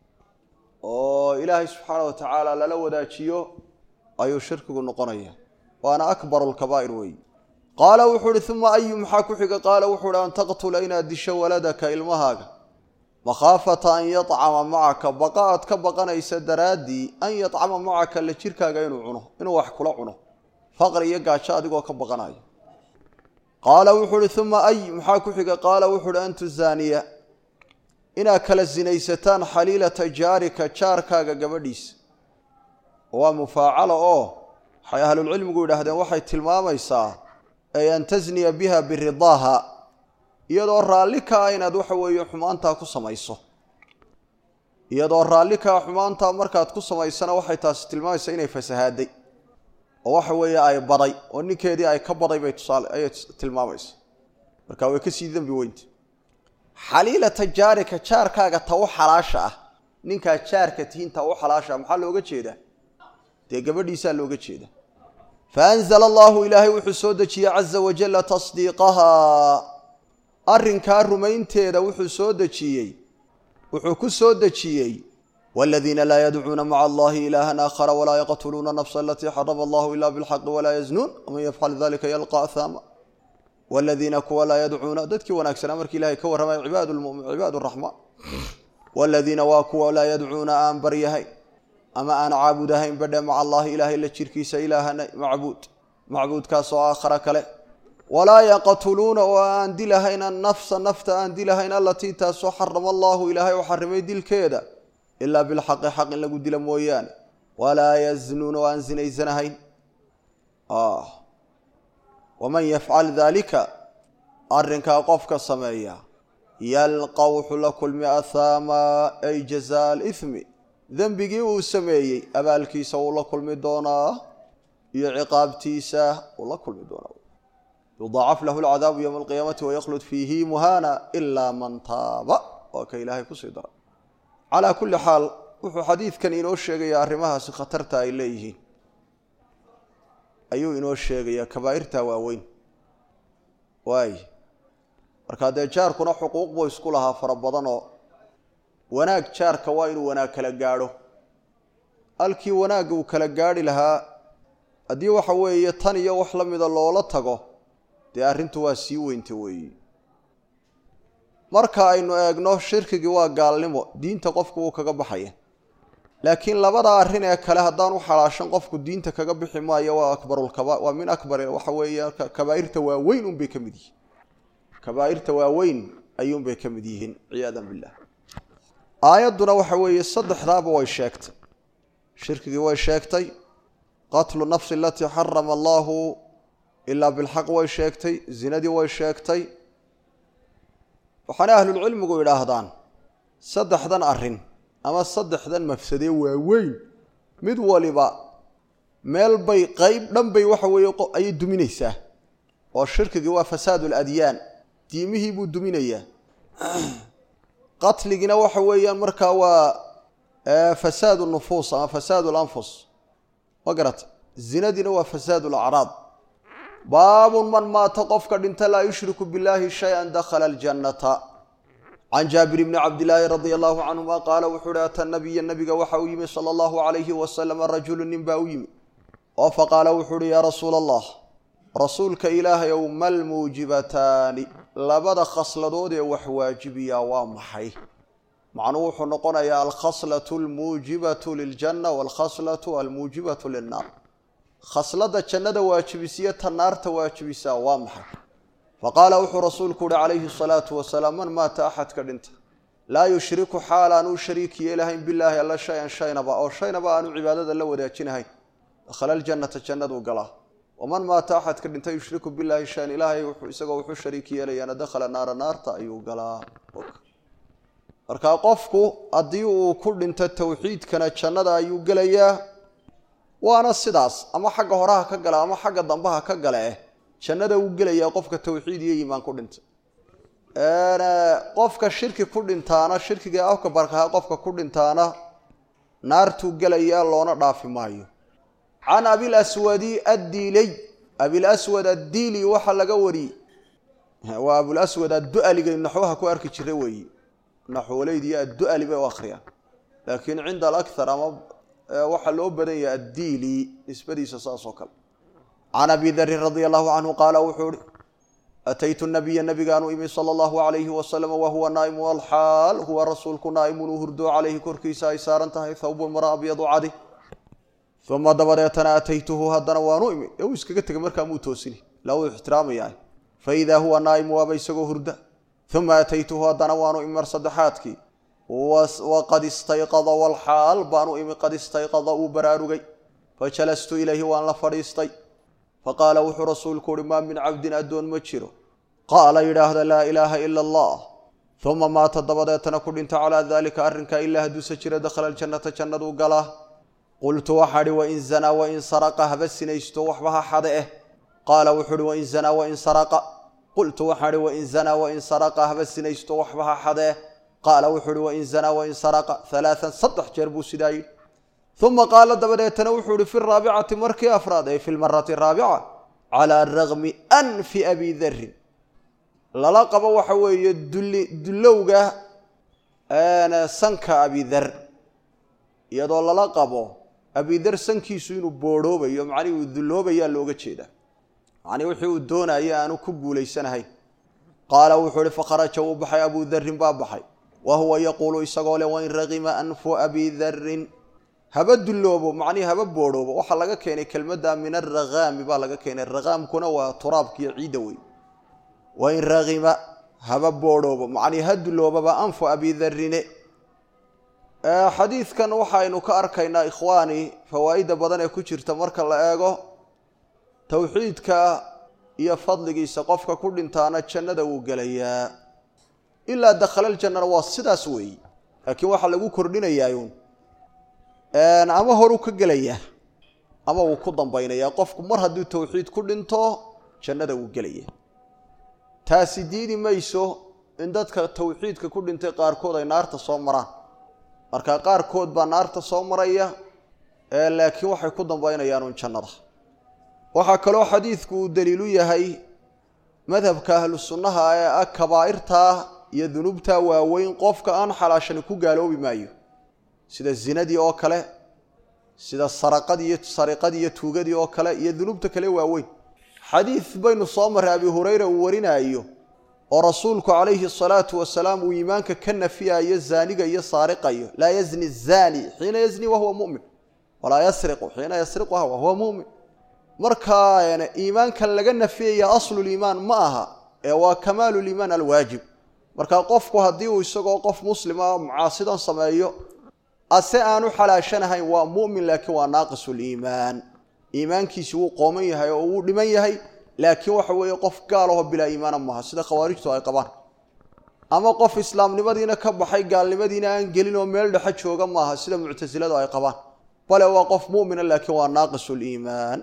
oo ilaahay subxaana wa tacaala lala wadaajiyo ayuu shirkigu noqonaya waana akbaru lkabaa'ir weeye qaala wuxuu uhi uma ayu maxaa ku xiga qaala wuxuu uhi an taqtula inaad disho waladaka ilmahaaga makhaafata an yacama macaka baqa aad ka baqanaysa daraaddii an yacama macaka la jirkaaga inuu cuno inuu wax kula cuno faqri iyo gaajo adigoo ka baqanayo qaala wuxuu uhi uma ay maxaa ku xiga qaala wuxu uhi an tuzaaniya inaad kala sinaysataan xaliilata jaarika jaarkaaga gabadhiisa waa mufaacala oo waxay ahlulcilmigu yidhaahdeen waxay tilmaamaysaa ay an tasniya biha biridaaha iyadoo raalli ka ah inaad waxa weeye xumaantaa ku samayso iyadoo raalli kaa xumaantaa markaad ku samaysana waxay taasi tilmaamaysaa inay fasahaaday oo waxa weeye ay baday oo ninkeedii ay ka baday bay tusaale ayay tilmaamaysa marka way kasii dembi weynta xaliilata jaarika jaarkaaga ta u xalaasha ah ninkaa jaarka tihiin ta u xalaasha ah maxaa looga jeedaa dee gabadhiisaa looga jeeda faanzala allahu ilaahay wuxuu soo dejiyey caza wajalla tasdiiqahaa arrinkaa rumaynteeda wuxuu soo dejiyey wuxuu ku soo dejiyey والذين لا يدعون مع الله إلها آخر ولا يقتلون النفس التي حرم الله إلا بالحق ولا يزنون ومن يفعل ذلك يلقى أثاما والذين كوا لا يدعون ددك ونكسنا مرك إلهي كورما عباد المؤمن عباد الرحمن والذين واكوا لا يدعون آن بريهين أما أنا عابدهين بدا مع الله إله إلا شركيس إله معبود معبود كاسو آخر كله ولا يقتلون وأن دلهين النفس النفط أن دلهين التي تاسو حرم الله إلهي وحرمي دل كيدا ilaa bilxaqi xaq in lagu dila mooyaane walaa yaznuuna waan zinaysanahayn waman yafcal daalika arrinkaa qofka sameeya yalqa wuxuu la kulmi athaama ay jazaa alithmi dembigii uu sameeyey abaalkiisa wuu la kulmi doonaa iyo ciqaabtiisa wuu la kulmi doonaa yudaacaf lahu alcadaabu yowma alqiyaamati wayaklud fiihi muhana ilaa man taaba waa ka ilaahay kusii dara calaa kulli xaal wuxuu xadiidkan inoo sheegayaa arrimahaasi khatarta ay leeyihiin ayuu inoo sheegayaa kabaa'irta waaweyn waay markaa dee jaarkuna xuquuq buu isku lahaa fara badanoo wanaag jaarka waa inuu wanaag kala gaadho halkii wanaagga uu kala gaadhi lahaa haddii waxa weeye tan iyo wax la mida loola tago dee arrintu waa sii weynta weeyi marka aynu eegno shirkigii waa gaalnimo diinta qofku wuu kaga baxaya laakiin labada arrin ee kale haddaan u xalaashan qofku diinta kaga bixi maayo waa akbarulkaba waa min akbar waxa weeye kabaa'irta waaweyn unbay ka mid yihiin kabaa'irta waaweyn ayuunbay ka mid yihiin ciyaadan billah aayadduna waxa weeye saddexdaaba way sheegtay shirkigii way sheegtay qatlu nafsi alatii xarama allahu ilaa bilxaq way sheegtay zinadii way sheegtay waxaana ahlulcilmigu idhaahdaan saddexdan arrin ama saddexdan mafsadee waaweyn mid waliba meel bay qeyb dhan bay waxa weeye ayay duminaysaa oo shirkigii waa fasaad aladyaan diimihii buu duminayaa qatligina waxa weeyaan markaa waa fasaad nufuus ama fasaad lanfus ma garata zinadiina waa fasaad alacraad baabun man maata qofka dhinta laa yushriku billahi shay-an dakhala aljannata can jaabir bni cabdilaahi radia allahu canhuma qaala wuxuu uhi ata nabiya nabiga waxa u yimi sala allahu calayhi wasalama rajulu nin baa u yimi oo faqaala wuxuu uhi yaa rasuula allah rasuulka ilaahay ow mal muujibataani labada khasladood ee wax waajibiyaa waa maxay macnuu wuxuu noqonayaa alkhaslatu almuujibatu liljanna waalkhaslatu almuujibatu lilnaar khasladda jannada waajibisiyo ta naarta waajibisaa waa maxay faqaala wuxuu rasuulku uhi calayhi asalaatu wasalaam man maata axadka dhinta laa yushriku xaal aan u shariik yeelahayn bilaahi alla shay-an shaynaba oo shaynaba aanu cibaadada la wadaajinahayn dakhala aljannata jannaduu galaa waman maata axadka dhinta yushriku bilaahi shayan ilaahay isagoo wuxuu shariik yeelayaana dakhala naara naarta ayuu galaa markaa qofku haddii uu ku dhinto towxiidkana jannada ayuu gelayaa waana sidaas ama xagga horeha ka gala ama xagga dambaha ka gale eh jannada uu gelayaa qofka towxiid iyo iimaan ku dhinta qofka shirki ku dhintaana shirkiga afka barkaha qofka ku dhintaana naartuu gelayaa loona dhaafi maayo can abilaswadi addiiley abilaswad addiili waxaa laga wariyey waa abulaswad addu'aliga naxwaha ku arki jira weeye naxwoleydi iyo addu'ali bay u akhriyaan laakiin cinda alakhar ama waxaa loo badan yahay addiili nisbadiisa saas oo kale can abi darin radia allahu canhu qaala wuxuu ihi ataytu nabiya nabigaanu imi sala allahu alayhi wasalam wahuwa naa'imu alxaal huwa rasuulku naa'imun uu hurdo calayhi korkiisa ay saaran tahay thawbun mara abyadu cadi uma dabadeetana ataytuhu haddana waanu imi ee uu iskaga tegay markaa muu toosini ilaa uu ixtiraamayaa faidaa huwa naa'imu waaba isagoo hurda uma ataytuhu haddana waanu imi mar saddexaadkii waqad istayqada walxaal baanu imi qad istayqada uu baraarugay fajalastu ilayhi waan la fadhiistay faqaala wuxuu rasuulku uhi maa min cabdin addoon ma jiro qaala yidhaahda laa ilaaha ila allah uma maata dabadeetana ku dhinta calaa daalika arrinkaa ilaa hadduuse jira dakhala aljannata jannaduu galaa qultu waxaa hi wain zanaa wain saraqa haba sinaysto waxba ha xade eh qaala wuxuu uhi wain zanaa wain saraqa qultu waxaa hi wain zanaa wain saraqa haba sinaysto waxba ha xade eh qaala wuxuu uhi wain zanaa wain saraqa halaaan saddex jeer buu sidaa yidhi uma qaala dabadeetana wuxuu ihi fi raabicati markii afraad ay fi lmarati raabica calaa ragmi anfi abi darin lala qabo waxa weeye duli dullowga sanka abidar iyadoo lala qabo abidar sankiisu inuu boorhoobayo macnihii uu dulloobayaa looga jeedaa macnii wixii uu doonaya aanu ku guulaysanahayn qaala wuxuu ihi fakharaja wuu baxay abu darin baa baxay wa huwa yaquulu isagoo leh wain ragima anfu abi darin haba dulloobo macnihii haba boorhoobo waxaa laga keenay kelmadda min aragaami baa laga keenay ragaamkuna waa turaabkiiyo ciidda wey wain ragima haba boorhoobo macnii ha dulloobaba anfu abi darine xadiidkan waxaynu ka arkaynaa ikhwaani fawaa'idda badan ee ku jirta marka la eego towxiidka iyo fadligiisa qofka ku dhintaana jannada wuu gelayaa ilaa dakhalalljannana waa sidaas weeye laakiin waxaa lagu kordhinayaayuun ama horuu ka gelayaa ama wuu ku dambaynayaa qofku mar hadduu towxiid ku dhinto jannada wuu gelaya taasi diidi mayso in dadka towxiidka ku dhintay qaarkood ay naarta soo maraan marka qaarkood baa naarta soo maraya laakiin waxay ku dambaynayaan uun jannada waxaa kaloo xadiidku uu daliilu yahay madhabka ahlu sunnaha ee ah kabaa'irtaa iyo dunuubtaa waaweyn qofka aan xalaashani ku gaaloobi maayo sida zinadii oo kale sida saraqadii iyo sariqadii iyo tuugadii oo kale iyo dunuubta kale waaweyn xadiid baynu soo marray abi hurayra uu warinaayo oo rasuulku calayhi asalaatu wasalaam uu iimaanka ka nafiyayo zaaniga iyo saariqayo laa yazni zaani xiina yazni wahuwa mumin walaa yasriqu xiina yasriqu wahuwa mumin markaa iimaankan laga nafiyaya asluliimaan ma aha ee waa kamaaluliimaan alwaajib marka qofku haddii uu isagoo qof muslima mucaasidan sameeyo ase aanu xalaashanahayn waa mumin laakiin waa naaqisuliimaan iimaankiisi wuu qooman yahay oo wuu dhiman yahay laakiin waxa weeye qof gaalaho bilaa iimaana maaha sida khawaarijtu ay qabaan ama qof islaamnimadiina ka baxay gaalnimadiina aan gelin oo meel dhexe jooga maaha sida muctasiladu ay qabaan bale waa qof mumina laakiin waa naaqisuliimaan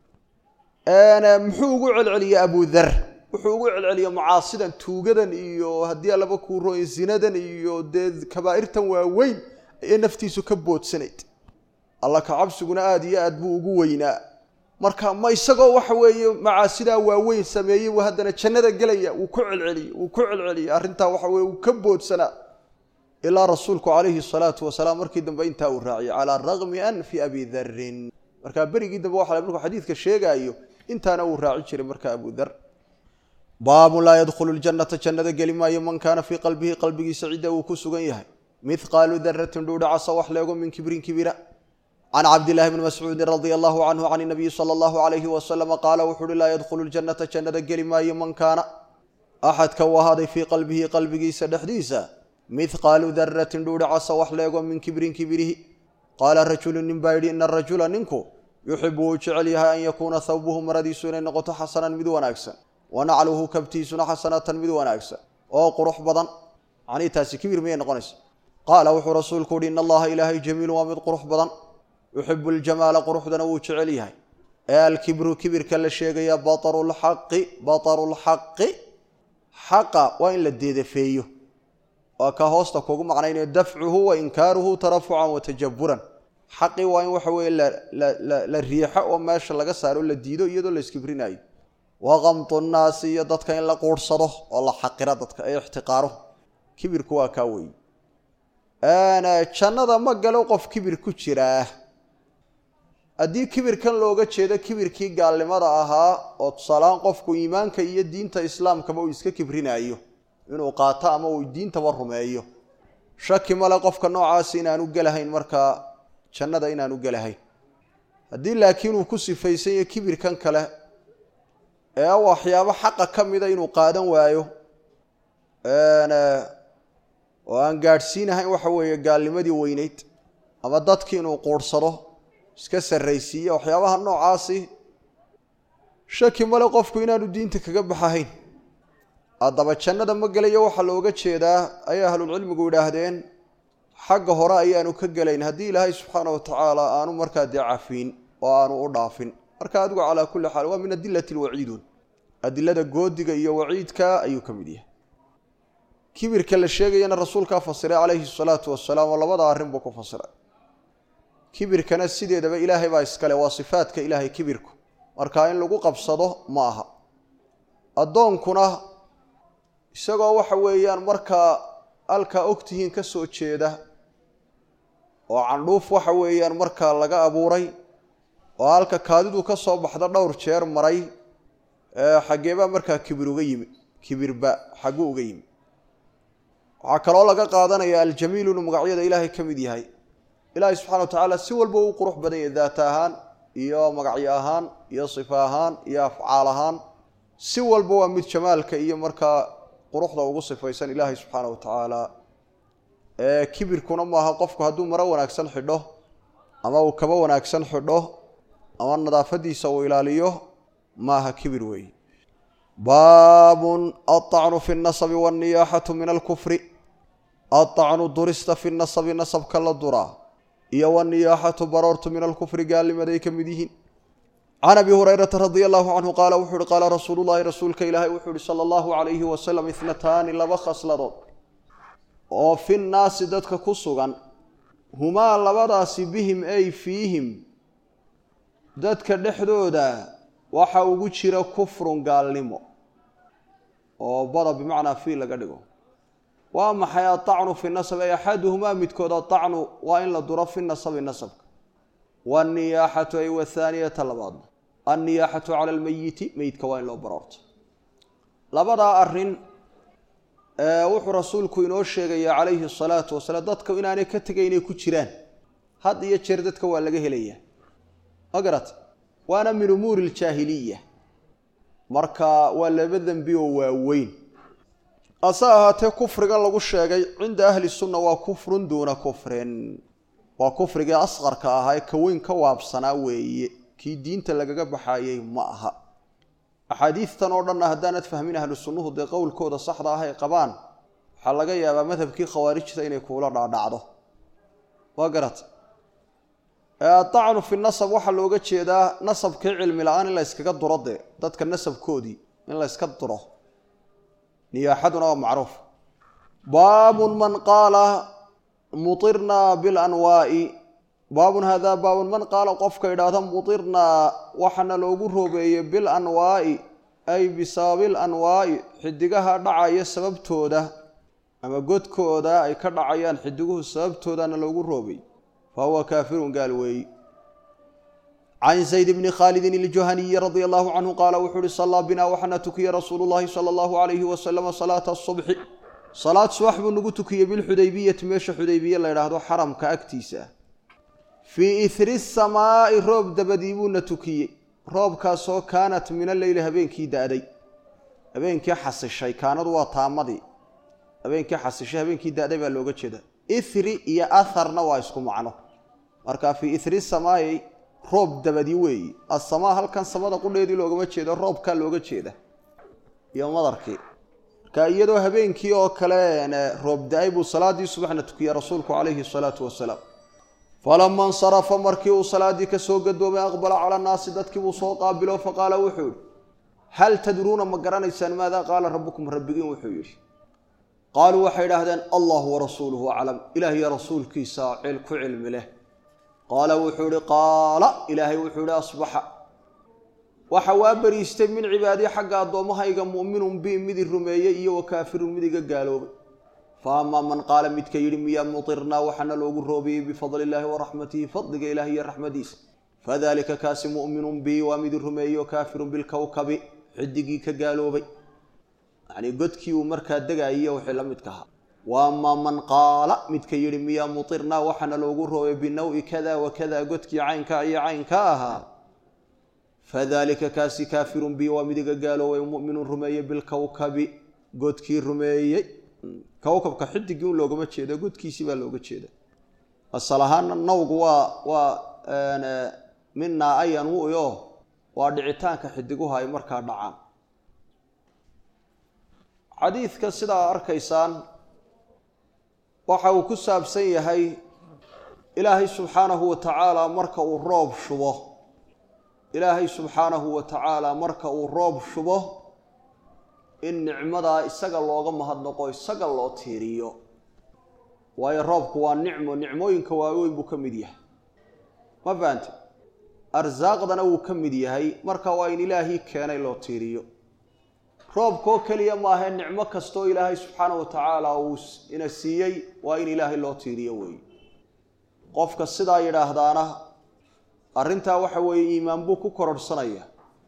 muxuu ugu celceliyey abudar wuxuu ugu celceliyey mucaasidan tuugadan iyo haddii allaba kuu rooy zinadan iyo dee kabaa'irtan waaweyn ee naftiisu ka boodsanayd alla ka cabsiguna aada iyo aad buu ugu weynaa marka ma isagoo waxa weeye macaasidaa waaweyn sameeyey buu haddana jannada gelaya wuu ku celceliyey wuu ku celceliyey arrintaa waxa weye uu ka boodsanaa ilaa rasuulku calayhi salaatu wasalaam markii dambe intaa uu raaciyey calaa ragmi anfi abi darin markaa berigii dambe waxa markuu xadiidka sheegaayo intaana uu raaci jiray marka abu dar baabun laa yadkhulu ljannata jannada geli maayo man kaana fii qalbihi qalbigiisa cidda uu ku sugan yahay mithqaalu daratin dhuudhacasa wax leego min kibrin kibira can cabdillahi bni mascuudin radia allahu canhu can nabiyi sala allahu alayhi wasalama qaala wuxu uhi laa yadkhulu ljannata jannada geli maayo man kaana axadka uu ahaaday fii qalbihi qalbigiisa dhexdiisa mithqaalu daratin dhuudhacasa wax leego min kibrin kibirihi qaala rajulu nin baa yidhi ina arajula ninku yuxibu wuu jecel yahay an yakuuna thawbuhu maradiisu inay noqoto xasanan mid wanaagsan wa nacluhu kabtiisuna xasanatan mid wanaagsan oo qurux badan macnihii taasi kibir miyay noqonaysa qaala wuxuu rasuulku uhi in allaha ilaahay jamiilu waa mid qurux badan yuxibu ljamaala quruxdana wuu jecel yahay ee alkibru kibirka la sheegaya bataru lxaqi bataru lxaqi xaqa waa in la deedafeeyo waa ka hoosta kugu macnaynayo dafcuhu wa inkaaruhu tarafucan wa tajaburan xaqii waa in waxa weeye la riixo oo meesha laga saaro la diido iyadoo la iskibrinayo wa kamtu nnaasi iyo dadka in la quursado oo la xaqiro dadka ee ixtiqaaro kibirku waa kaa weeye jannada ma galo qof kibir ku jiraa haddii kibirkan looga jeedo kibirkii gaalnimada ahaa oo tusaalahaan qofku iimaanka iyo diinta islaamkaba uu iska kibrinaayo inuu qaato ama uu diintaba rumeeyo shaki male qofka noocaasi inaanu gelahayn markaa jannada inaanu gelahayn haddii laakiin uu ku sifaysan yahay kibirkan kale ee waxyaabo xaqa ka mida inuu qaadan waayo oo aan gaadhsiinahayn waxa weeye gaalnimadii weyneyd ama dadkii inuu quurhsado iska sarraysiiya waxyaabaha noocaasi shaki male qofku inaanu diinta kaga baxahayn haddaba jannada ma gelayo waxaa looga jeedaa ayay ahlulcilmigu yidhaahdeen xagga hore ayaanu ka gelayn haddii ilaahay subxaana wa tacaala aanu markaa dee cafiin oo aanu u dhaafin marka adigu calaa kulli xaal waa min adilati lwaciidun adilada goodiga iyo waciidka ayuu ka mid yahay kibirka la sheegayana rasuulkaa fasiray calayhi salaatu wasalaam oo labada arrin buu ku fasiray kibirkana sideedaba ilaahay baa iskale waa sifaadka ilaahay kibirku marka in lagu qabsado ma aha addoonkuna isagoo waxa weeyaan markaa halkaa ogtihiin ka soo jeeda oo candhuuf waxa weeyaan markaa laga abuuray oo halka kaadidu ka soo baxda dhowr jeer maray xaggeebaa markaa kibir uga yimi kibirba xagguu uga yimi waxaa kaloo laga qaadanaya aljamiilu inuu magacyada ilaahay ka mid yahay ilaahay subxana wa tacaala si walba uu qurux badan yahay daata ahaan iyo magacyo ahaan iyo sifa ahaan iyo afcaal ahaan si walba waa mid jamaalka iyo markaa quruxda ugu sifaysan ilaahay subxaana wa tacaala kibirkuna maaha qofku hadduu maro wanaagsan xidho ama uu kaba wanaagsan xidho ama nadaafadiisa uu ilaaliyo maaha kibir weeye baabun aلطacnu fi الnasabi wالniyaaxatu min alkufri aلطacnu durista fi nasabi nasabka la duraa iyo wالniyaaxatu baroortu min alkufri gaalnimaday ka mid yihiin can abi hurayrata radia allahu canhu qaala wuxuu uhi qaala rasuulu llahi rasuulka ilaahay wuxuu uhi sala allahu calayhi wasalam ithnataani laba khasladood oo fi nnaasi dadka ku sugan humaa labadaasi bihim ay fiihim dadka dhexdooda waxa ugu jira kufrun gaalnimo oo bada bimacnaa fii laga dhigo waa maxay aطacnu fi nasab ay axaduhumaa midkood aطacnu waa in la duro fi nasabi nasabka wاniyaaxatu ay wathaaniyata labaadna anniyaaxatu cala almeyiti meydka waa in loo baroorto labadaa arrin wuxuu rasuulku inoo sheegaya calayhi الsalaatu wasalaam dadka inaanay ka tegay inay ku jiraan had iyo jeer dadka waa laga helaya ma garat waana min umuuri اljaahiliya marka waa laba dembi oo waaweyn hase ahaatee kufrigan lagu sheegay cinda ahli sunna waa kufrun duuna kufrin waa kufrigii asqarka ahaa ee kaweyn ka waabsanaa weeye kii diinta lagaga baxaayey ma aha axaadiistan oo dhanna haddaanad fahmin ahlu sunnuhu dee qowlkooda saxda ah ay qabaan waxaa laga yaabaa madhabkii khawaarijta inay kuula dhaadhacdo waa garata adacnu fi nasab waxaa looga jeedaa nasabkii cilmi la-aan in la yskaga duro dee dadka nasabkoodii in la yska duro niyaaxaduna waa macruuf baabun man qaala muirnaa bilanwaa'i baabun haadaa baabun man qaala qofka idhaahda mutirnaa waxaana loogu roobeeyey bilanwaa'i ay bisababil anwaa'i xidigaha dhacaya sababtooda ama godkooda ay ka dhacayaan xidiguhu sababtoodana loogu roobay fa huwa kaafirun gaal weeyi can zayd bni khaalidin iljuhaniyi radia allahu canhu qaala wuxuu uhi sallaa binaa waxaana tukiyey rasuulu llahi sala allahu alayhi wasalama salaata asubxi salaad subax buu nagu tukiyey bilxudaybiyati meesha xudaybiye la ydhaahdo xaramka agtiisa ah fii ihri samaa'i roob dabadii buuna tukiyey roobkaasoo kaanat min alleyli habeenkii da-day habeenkii xasishay kaanadu waa taamadii habeenkii xasishay habeenkii da-day baa looga jeeda ihri iyo aharna waa isku macno marka fii ihri samaa'i roob dabadi weeyi asamaa halkan samada qudheedii loogama jeedo roobkaa looga jeeda iyo madarkii marka iyadoo habeenkii oo kale roob da-ay buu salaadii subaxna tukiyey rasuulku calayhi salaatu wasalaam falama insarafa markii uu salaadii ka soo gadoomay aqbala cala annaasi dadkii buu soo qaabilo faqaala wuxuu yihi hal tadruuna ma garanaysaan maadaa qaala rabbukum rabbigiin wuxuu yidhi qaaluu waxay idhaahdeen allahu warasuuluhu aclam ilaah iyo rasuulkiisa ku cilmi leh qaala wuxuu ihi qaala ilaahay wuxuu ihi asbaxa waxa waa beriistay min cibaadii xagga addoommahayga mu'minun bi midi rumeeyey iyo wa kaafirun mid iga gaaloobay fa amaa man qaala midka yidhi miyaa mutirnaa waxaana loogu roobiyey bifadli illaahi wa raxmatihi fadliga ilaah iyo raxmadiisa fadalika kaasi mu'minun bi waa mid rumeeyo kaafirun bilkowkabi xidigii ka gaaloobay yacnii godkii uu markaa degayiyo wixii la midka ahaa wa amaa man qaala midka yidhi miyaa mutirnaa waxaana loogu roobay binawi kada wa kada godkii caynka iyo caynka ahaa fadalika kaasi kaafirun bi waa midiga gaaloobay mu'minun rumeeye bilkowkabi godkii rumeeyey kowkabka xidigii un loogama jeedo godkiisii baa looga jeeda asal ahaana nawgu waa waa minaa ayan wuyo waa dhicitaanka xidiguhu ay markaa dhacaan xadiidka sidaa arkaysaan waxa uu ku saabsan yahay ilaahay subxaanahu wa tacaala marka uu roob shubo ilaahay subxaanahu wa tacaala marka uu roob shubo in nicmadaa isaga looga mahadnaqo isaga loo tiiriyo waayo roobku waa nicmo nicmooyinka waaweyn buu ka mid yahay ma fahante arsaaqdana wuu ka mid yahay marka waa in ilaahii keenay loo tiiriyo roobkoo keliya maahae nicmo kastoo ilaahay subxaana wa tacaala uu ina siiyey waa in ilaahay loo tiiriyo weeye qofka sidaa yidhaahdaana arrintaa waxa weeye iimaan buu ku kororhsanaya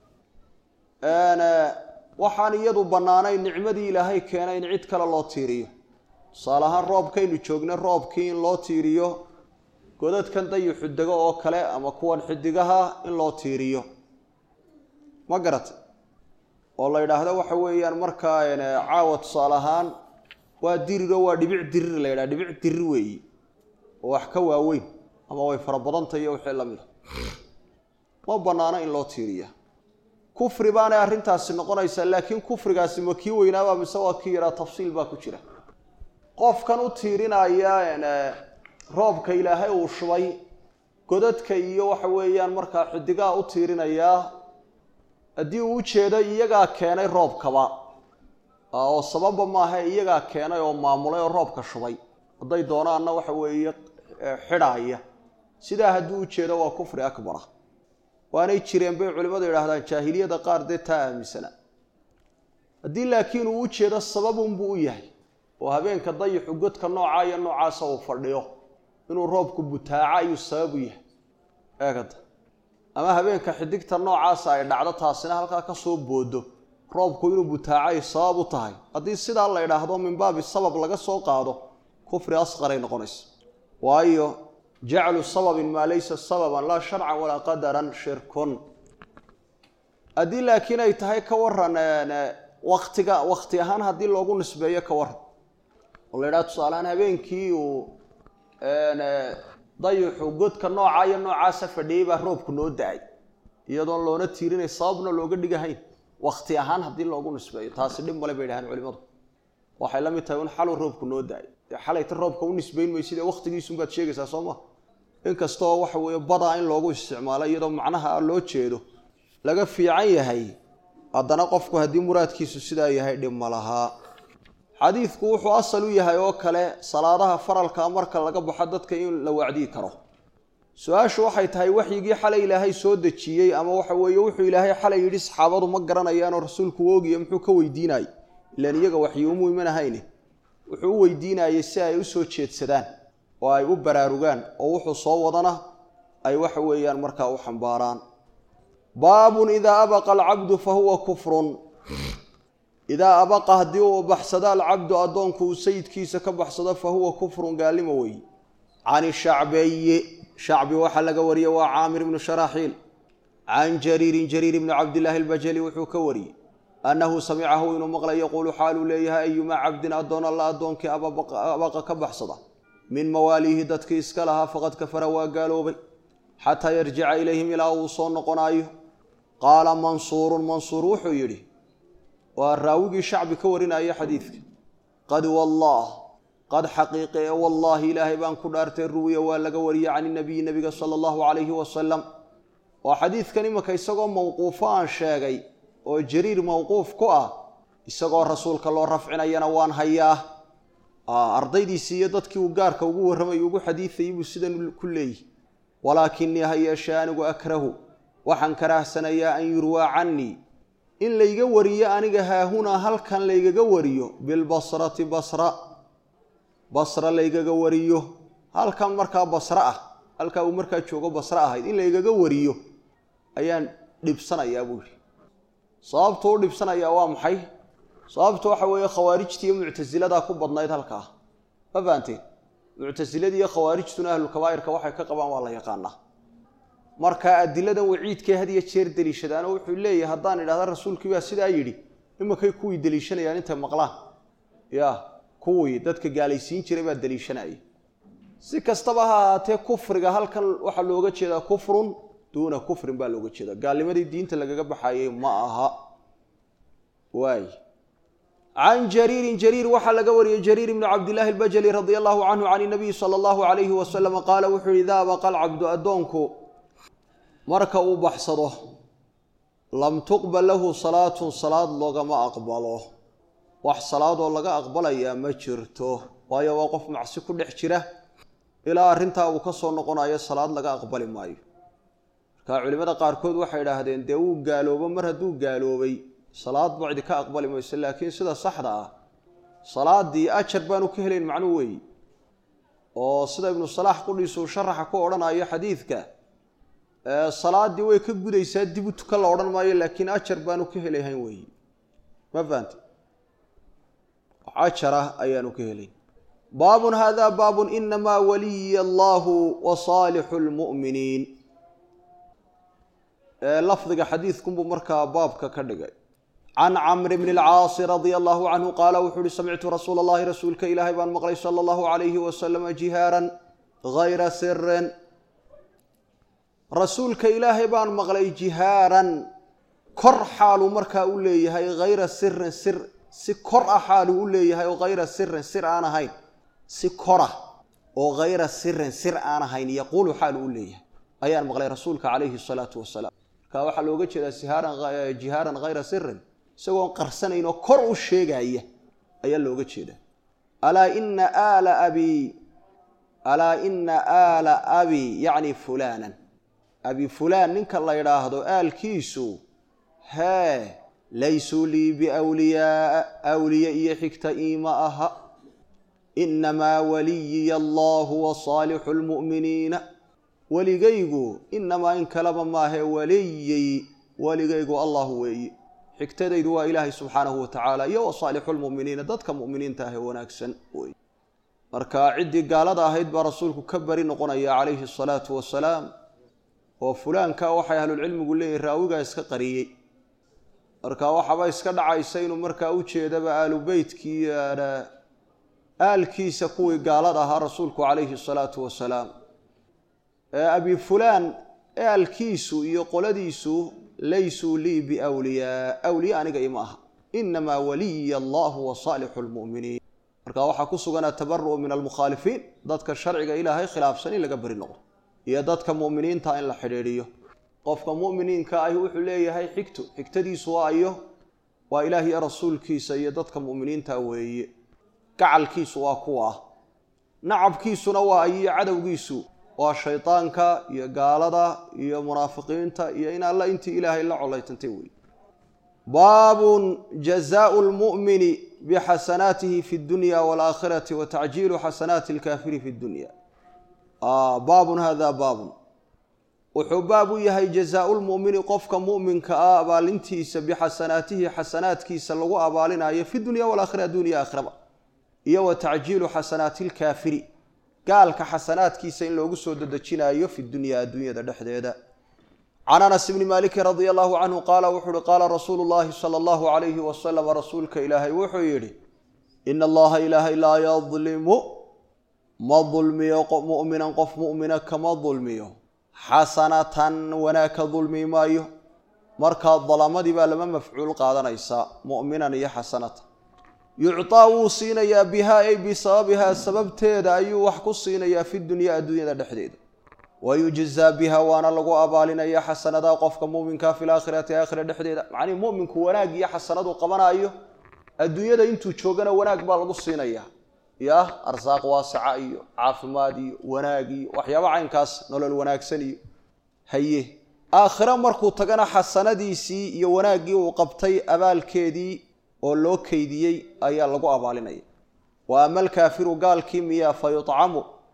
waxaan iyadu bannaanayn nicmadii ilaahay keenay in cid kale loo tiiriyo tusaale ahaan roobkaynu joogna roobkii in loo tiiriyo godadkan dayuxu dego oo kale ama kuwan xidigaha in loo tiiriyo ma garata oo la yidhaahdo waxa weeyaan markaa caawa tusaale ahaan waa diriro waa dhibic dirir la yidhaha dhibic dirir weeyi oo wax ka waaweyn ama way fara badantay iyo wixii la mid a ma bannaano in loo tiiriya kufri baanay arrintaasi noqonaysaa laakiin kufrigaasi ma kii weynaaba mise waa kii yahaa tafsiil baa ku jira qofkan u tiirinaya roobka ilaahay uu shubay godadka iyo waxa weeyaan markaa xidigaha u tiirinayaa haddii uu ujeedo iyagaa keenay roobkaba oo sababba maaha iyagaa keenay oo maamulay oo roobka shubay hadday doonaanna waxa weeye xidhaaya sidaa hadduu ujeedo waa kufri akbara waanay jireen bay culimmadu yidhaahdaan jaahiliyada qaar dee taa aaminsana haddii laakiin uu ujeedo sababunbuu u yahay oo habeenka dayixu godka noocaa iyo noocaasa uu fadhiyo inuu roobku butaaco ayuu sababu yahay eegada ama habeenka xidigta noocaasa ay dhacdo taasina halkaa ka soo boodo roobku inuu butaaco ay sabab u tahay haddii sidaa la idhaahdo min baabi sabab laga soo qaado kufri asqaray noqonaysa waayo jaclu sababin maa laysa sababan laa sharcan walaa qadaran shirkun haddii laakiin ay tahay ka waran waktiga wakti ahaan haddii loogu nisbeeyo ka waran oo la yidhaha tusaalehaan habeenkii uu dayuxu godka noocaa iyo noocaasa fadhiyey baa roobku noo da-ay iyadoon loona tiirinay sababna looga dhigahayn wakti ahaan haddii loogu nisbeeyo taasi dhib male bay dhahaan culimadu waxay la mid tahay un xaluu roobku noo da-ay dee xalayta roobka u nisbayn maysid ee waktigiisunbaad sheegaysaa soo ma inkastoo waxa weeye badaa in loogu isticmaalo iyadoo macnaha loo jeedo laga fiican yahay haddana qofku haddii muraadkiisu sidaa yahay dhib ma lahaa xadiidku wuxuu asal u yahay oo kale salaadaha faralka marka laga baxo dadka in la wacdiyi karo su-aashu waxay tahay waxyigii xalay ilaahay soo dejiyey ama waxa weeye wuxuu ilaahay xalay yidhi saxaabadu ma garanayaanoo rasuulku oogiya muxuu ka weydiinayey ilaan iyaga waxyi umu imanahayne wuxuu u weydiinayey si ay u soo jeedsadaan oo ay u baraarugaan oo wuxuu soo wadana ay waxa weeyaan markaa u xambaaraan baabun idaa abaqa alcabdu fa huwa kufrun idaa abaqa haddii uu baxsado alcabdu addoonku uu sayidkiisa ka baxsado fa huwa kufrun gaalimo weeye can shacbeeye shacbi waxaa laga wariyey waa caamir ibnu sharaaxiil can jariirin jariir ibni cabdillaahi albajali wuxuu ka wariyey annahu samicahu inuu maqlay yaquulu xaaluu leeyahay ayumaa cabdin addoon alla addoonkii abaqa ka baxsada min mawaaliihi dadkii iska lahaa faqad kafara waa gaaloobay xataa yarjica ilayhim ilaa uu soo noqonaayo qaala mansuurun mansuur wuxuu yidhi waa raawigii shacbi ka warinaya xadiidka qad wallaah qad xaqiiqe ee wallaahi ilaahay baan ku dhaartay ruwiya waa laga wariyey can inabiyi nebiga sala allahu calayhi wasalam waa xadiidkan imanka isagoo mawquufo aan sheegay oo jariir mawquuf ku ah isagoo rasuulka loo rafcinayana waan hayaa ardaydiisii iyo dadkii uu gaarka ugu warramay ugu xadiidayay buu sidan ku leeyihi walaakinii ha yeeshee anigu akrahu waxaan karaahsanayaa an yurwaa cannii in layga wariyo aniga haahunaa halkan laygaga wariyo bilbasrati basra basra laygaga wariyo halkan markaa basra ah halkaa uu markaa joogo basre ahayd in laygaga wariyo ayaan dhibsanayaa buu yihi sababtu u dhibsanayaa waa maxay sababtu waxa weeye khawaarijta iyo muctasiladaa ku badnayd halkaa ma fahanteen muctasilada iyo khawaarijtuna ahlulkabaa'irka waxay ka qabaan waa la yaqaanaa marka adiladan waciidkee had iyo jeer deliishadaano wuxuu leeyahay haddaan idhahda rasuulkii baa sidaa yidhi imakay kuwii deliishanayaan intay maqlaan ya kuwii dadka gaalaysiin jiray baa deliishanaya si kastaba ha ahaatee kufriga halkan waxaa looga jeedaa kufrun duuna kufrin baa looga jeedaa gaalnimadii diinta lagaga baxayey ma aha waay can jariirin jariir waxaa laga wariyey jariir ibnu cabdillaahi albajali radia allahu canhu can inabiyi sala allahu calayhi wasalama qaala wuxuu yihi ida abaqa alcabdu addoonku marka uu baxsado lam tuqbal lahu salaatun salaad loogama aqbalo wax salaadoo laga aqbalayaa ma jirto waayo waa qof macsi ku dhex jira ilaa arrintaa uu ka soo noqonayo salaad laga aqbali maayo marka culimmada qaarkood waxay idhaahdeen dee wuu gaaloobo mar hadduu gaaloobay salaad bacdi ka aqbali mayso laakiin sida saxda ah salaadii ajar baanu ka helayn macnuu weeye oo sida ibnu salaax qudhiisuu sharaxa ku odhanayo xadiidka salaadii way ka gudaysaa dib u tukan la odhan maayo laakiin ajar baanu ka helahayn weeye ma fahante ajara ayaanu ka helayn baabun hada baabun inamaa waliya allahu wa saalixu lmu'miniin lafdiga xadiidkunbuu markaa baabka ka dhigay can camri bni alcaasi radia allahu canhu qaala wuxuu uhi samictu rasuula allahi rasuulka ilaahay baan maqlay sala allahu calayhi wasalama jihaaran hayra sirin rasuulka ilaahay baan maqlay jihaaran kor xaaluu markaa u leeyahay hayra sirin sir si kor ah xaaluu u leeyahay oo hayra sirin sir aan ahayn si kora oo hayra sirin sir aan ahayn yaquulu xaaluu u leeyahay ayaan maqlay rasuulka calayhi salaatu wasalaam marka waxaa looga jeedaa sihaaran jihaaran hayra sirin isagoon qarsanayn oo kor u sheegaya ayaa looga jeedaa alaa ina aala abii alaa ina aala abii yacni fulaanan abi fulaan ninka la yidhaahdo aalkiisu hee laysuu lii biwliyaaa awliye iyo xigta iima aha inamaa waliyiya allahu wa saalixu lmu'miniina weligaygu inamaa in kaleba maahe waliyey weligaygu allah weeye xigtadaydu waa ilaahay subxaanahu wa tacaala iyo wa saalixu lmu'miniina dadka mu'miniinta ah ee wanaagsan wey marka ciddii gaalada ahayd baa rasuulku ka bari noqonaya calayhi asalaatu wasalaam oo fulaanka waxay ahlulcilmigu leeyihin raawigaa iska qariyey marka waxaaba iska dhacaysa inuu markaa u jeedaba aalu beytkii aalkiisa kuwii gaalada ahaa rasuulku calayhi salaatu wasalaam abi fulaan aalkiisu iyo qoladiisu laysuu lii biwliyaa awliya aniga ima aha inamaa waliya allahu wa saalixu lmu'miniin marka waxaa ku sugan atabaru'u min almukhaalifiin dadka sharciga ilaahay khilaafsan in laga beri noqdo iyo dadka mu'miniinta in la xidhiidhiyo qofka mu'miniinka ahi wuxuu leeyahay xigto xigtadiisu waa ayo waa ilaah iyo rasuulkiisa iyo dadka mu'miniinta weeye gacalkiisu waa kuwa ah nacabkiisuna waa ayiyo cadowgiisu waa shaydaanka iyo gaalada iyo munaafiqiinta iyo in alla intii ilaahay la colaytantay weeye baabun jazaau lmu'mini bixasanaatihi fi dunya waalaakhirati wa tacjiilu xasanaati alkaafiri fi dunya baabun hada baabun wuxuu baab u yahay jazaau lmu'mini qofka mu'minka ah abaalintiisa bixasanaatihi xasanaadkiisa lagu abaalinayo fi dunya walaakhira addunya aakhiraba iyo wa tacjiilu xasanaati lkaafiri gaalka xasanaadkiisa in loogu soo dedejinayo fi dunya adduunyada dhexdeeda can anas bni maliki radia allahu canhu qaala wuxuu uhi qaala rasuulu llahi sala allahu calayhi wasalam rasuulka ilaahay wuxuu yidhi ina allaha ilaahay laa yadlimu ma dulmiyo mu'minan qof mu'mina kama dulmiyo xasanatan wanaag ka dulmi maayo markaa dalamadii baa lama mafcuul qaadanaysaa mu'minan iyo xasanatan yucطaa wuu siinayaa bihaa ay bisababihaa sababteeda ayuu wax ku siinayaa fi dunya adduunyada dhexdeeda wa yujzaa biha waana lagu abaalinaya xasanadaa qofka muminkaa fi laakhirati aakhira dhexdeeda macnii muminku wanaag iyo xasanadu qabanaayo adduunyada intuu joogana wanaag baa lagu siinayaa ya arsaaq waasaca iyo caafimaad iyo wanaag iyo waxyaaba caynkaas nolol wanaagsan iyo haye aakhiro markuu tagana xasanadiisii iyo wanaaggii uu qabtay abaalkeedii oo loo keydiyey ayaa lagu abaalinaya wa ama alkaafiru gaalkii miyaa fa yucamu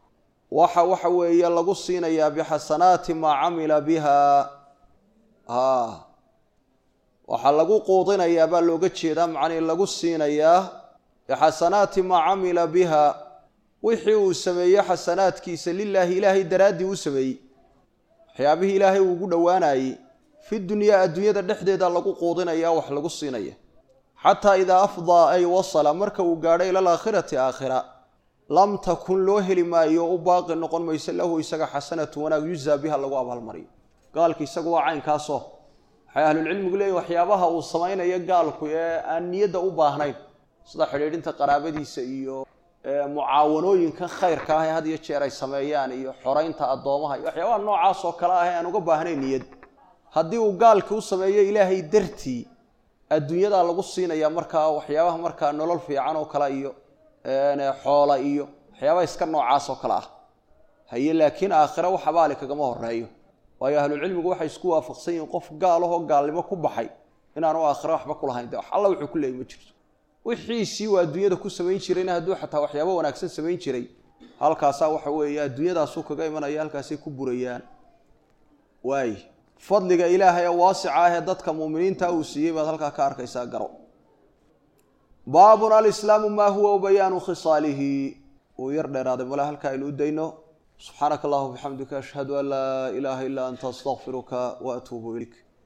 waxa waxa weeye lagu siinayaa bixasanaati maa camila biha a waxaa lagu quudinayaa baa looga jeedaa macnii lagu siinayaa bixasanaati maa camila biha wixii uu sameeyey xasanaadkiisa lilaahi ilaahay daraaddii u sameeyey waxyaabihii ilaahay uu ugu dhowaanayey fi dunyaa adduunyada dhexdeeda lagu quudinaya wax lagu siinaya xataa idaa afdaa ay wasala marka uu gaadho ila alaakhirati aakhira lam takun loo heli maayo u baaqi noqon mayso lahu isaga xasanatu wanaag yuzaa biha lagu abaalmariyo gaalka isagu waa caynkaasoo waxay ahlulcilmigu leeyihin waxyaabaha uu samaynayo gaalku ee aan niyadda u baahnayn sida xidhiidhinta qaraabadiisa iyo mucaawanooyinkan khayrka ah ee had iyo jeer ay sameeyaan iyo xoraynta addoomaha iyo waxyaabaha noocaas oo kale ah ee aan uga baahnayn niyad haddii uu gaalkii u sameeyo ilaahay dartii adduunyadaa lagu siinaya markaa waxyaabaha markaa nolol fiican oo kale iyo xoola iyo waxyaabaha iska noocaas oo kale ah haye laakiin aakhira wax abaali kagama horeeyo waayo ahlucilmigu waxay isku waafaqsan yihiin qof gaalahoo gaalnimo ku baxay inaanu aakhira waxba kulahayn de wax alla wuxuu ku leeyay ma jirto wixiisii uu adduunyada ku samayn jirayna hadduu xataa waxyaabo wanaagsan samayn jiray halkaasaa waxa weeye adduunyadaasuu kaga imanaya halkaasay ku burayaan waay fadliga ilaahay ee waasica ah ee dadka muuminiinta uu siiyey baad halkaa ka arkaysaa garo baabun alislaamu maa huwa bayaanu khisaalihi uu yar dheeraaday male halka aynu u dayno subxaanaka allahuma bixamdika ashhadu an laa ilaaha illaa anta astaqfiruka wa atuubu ilayk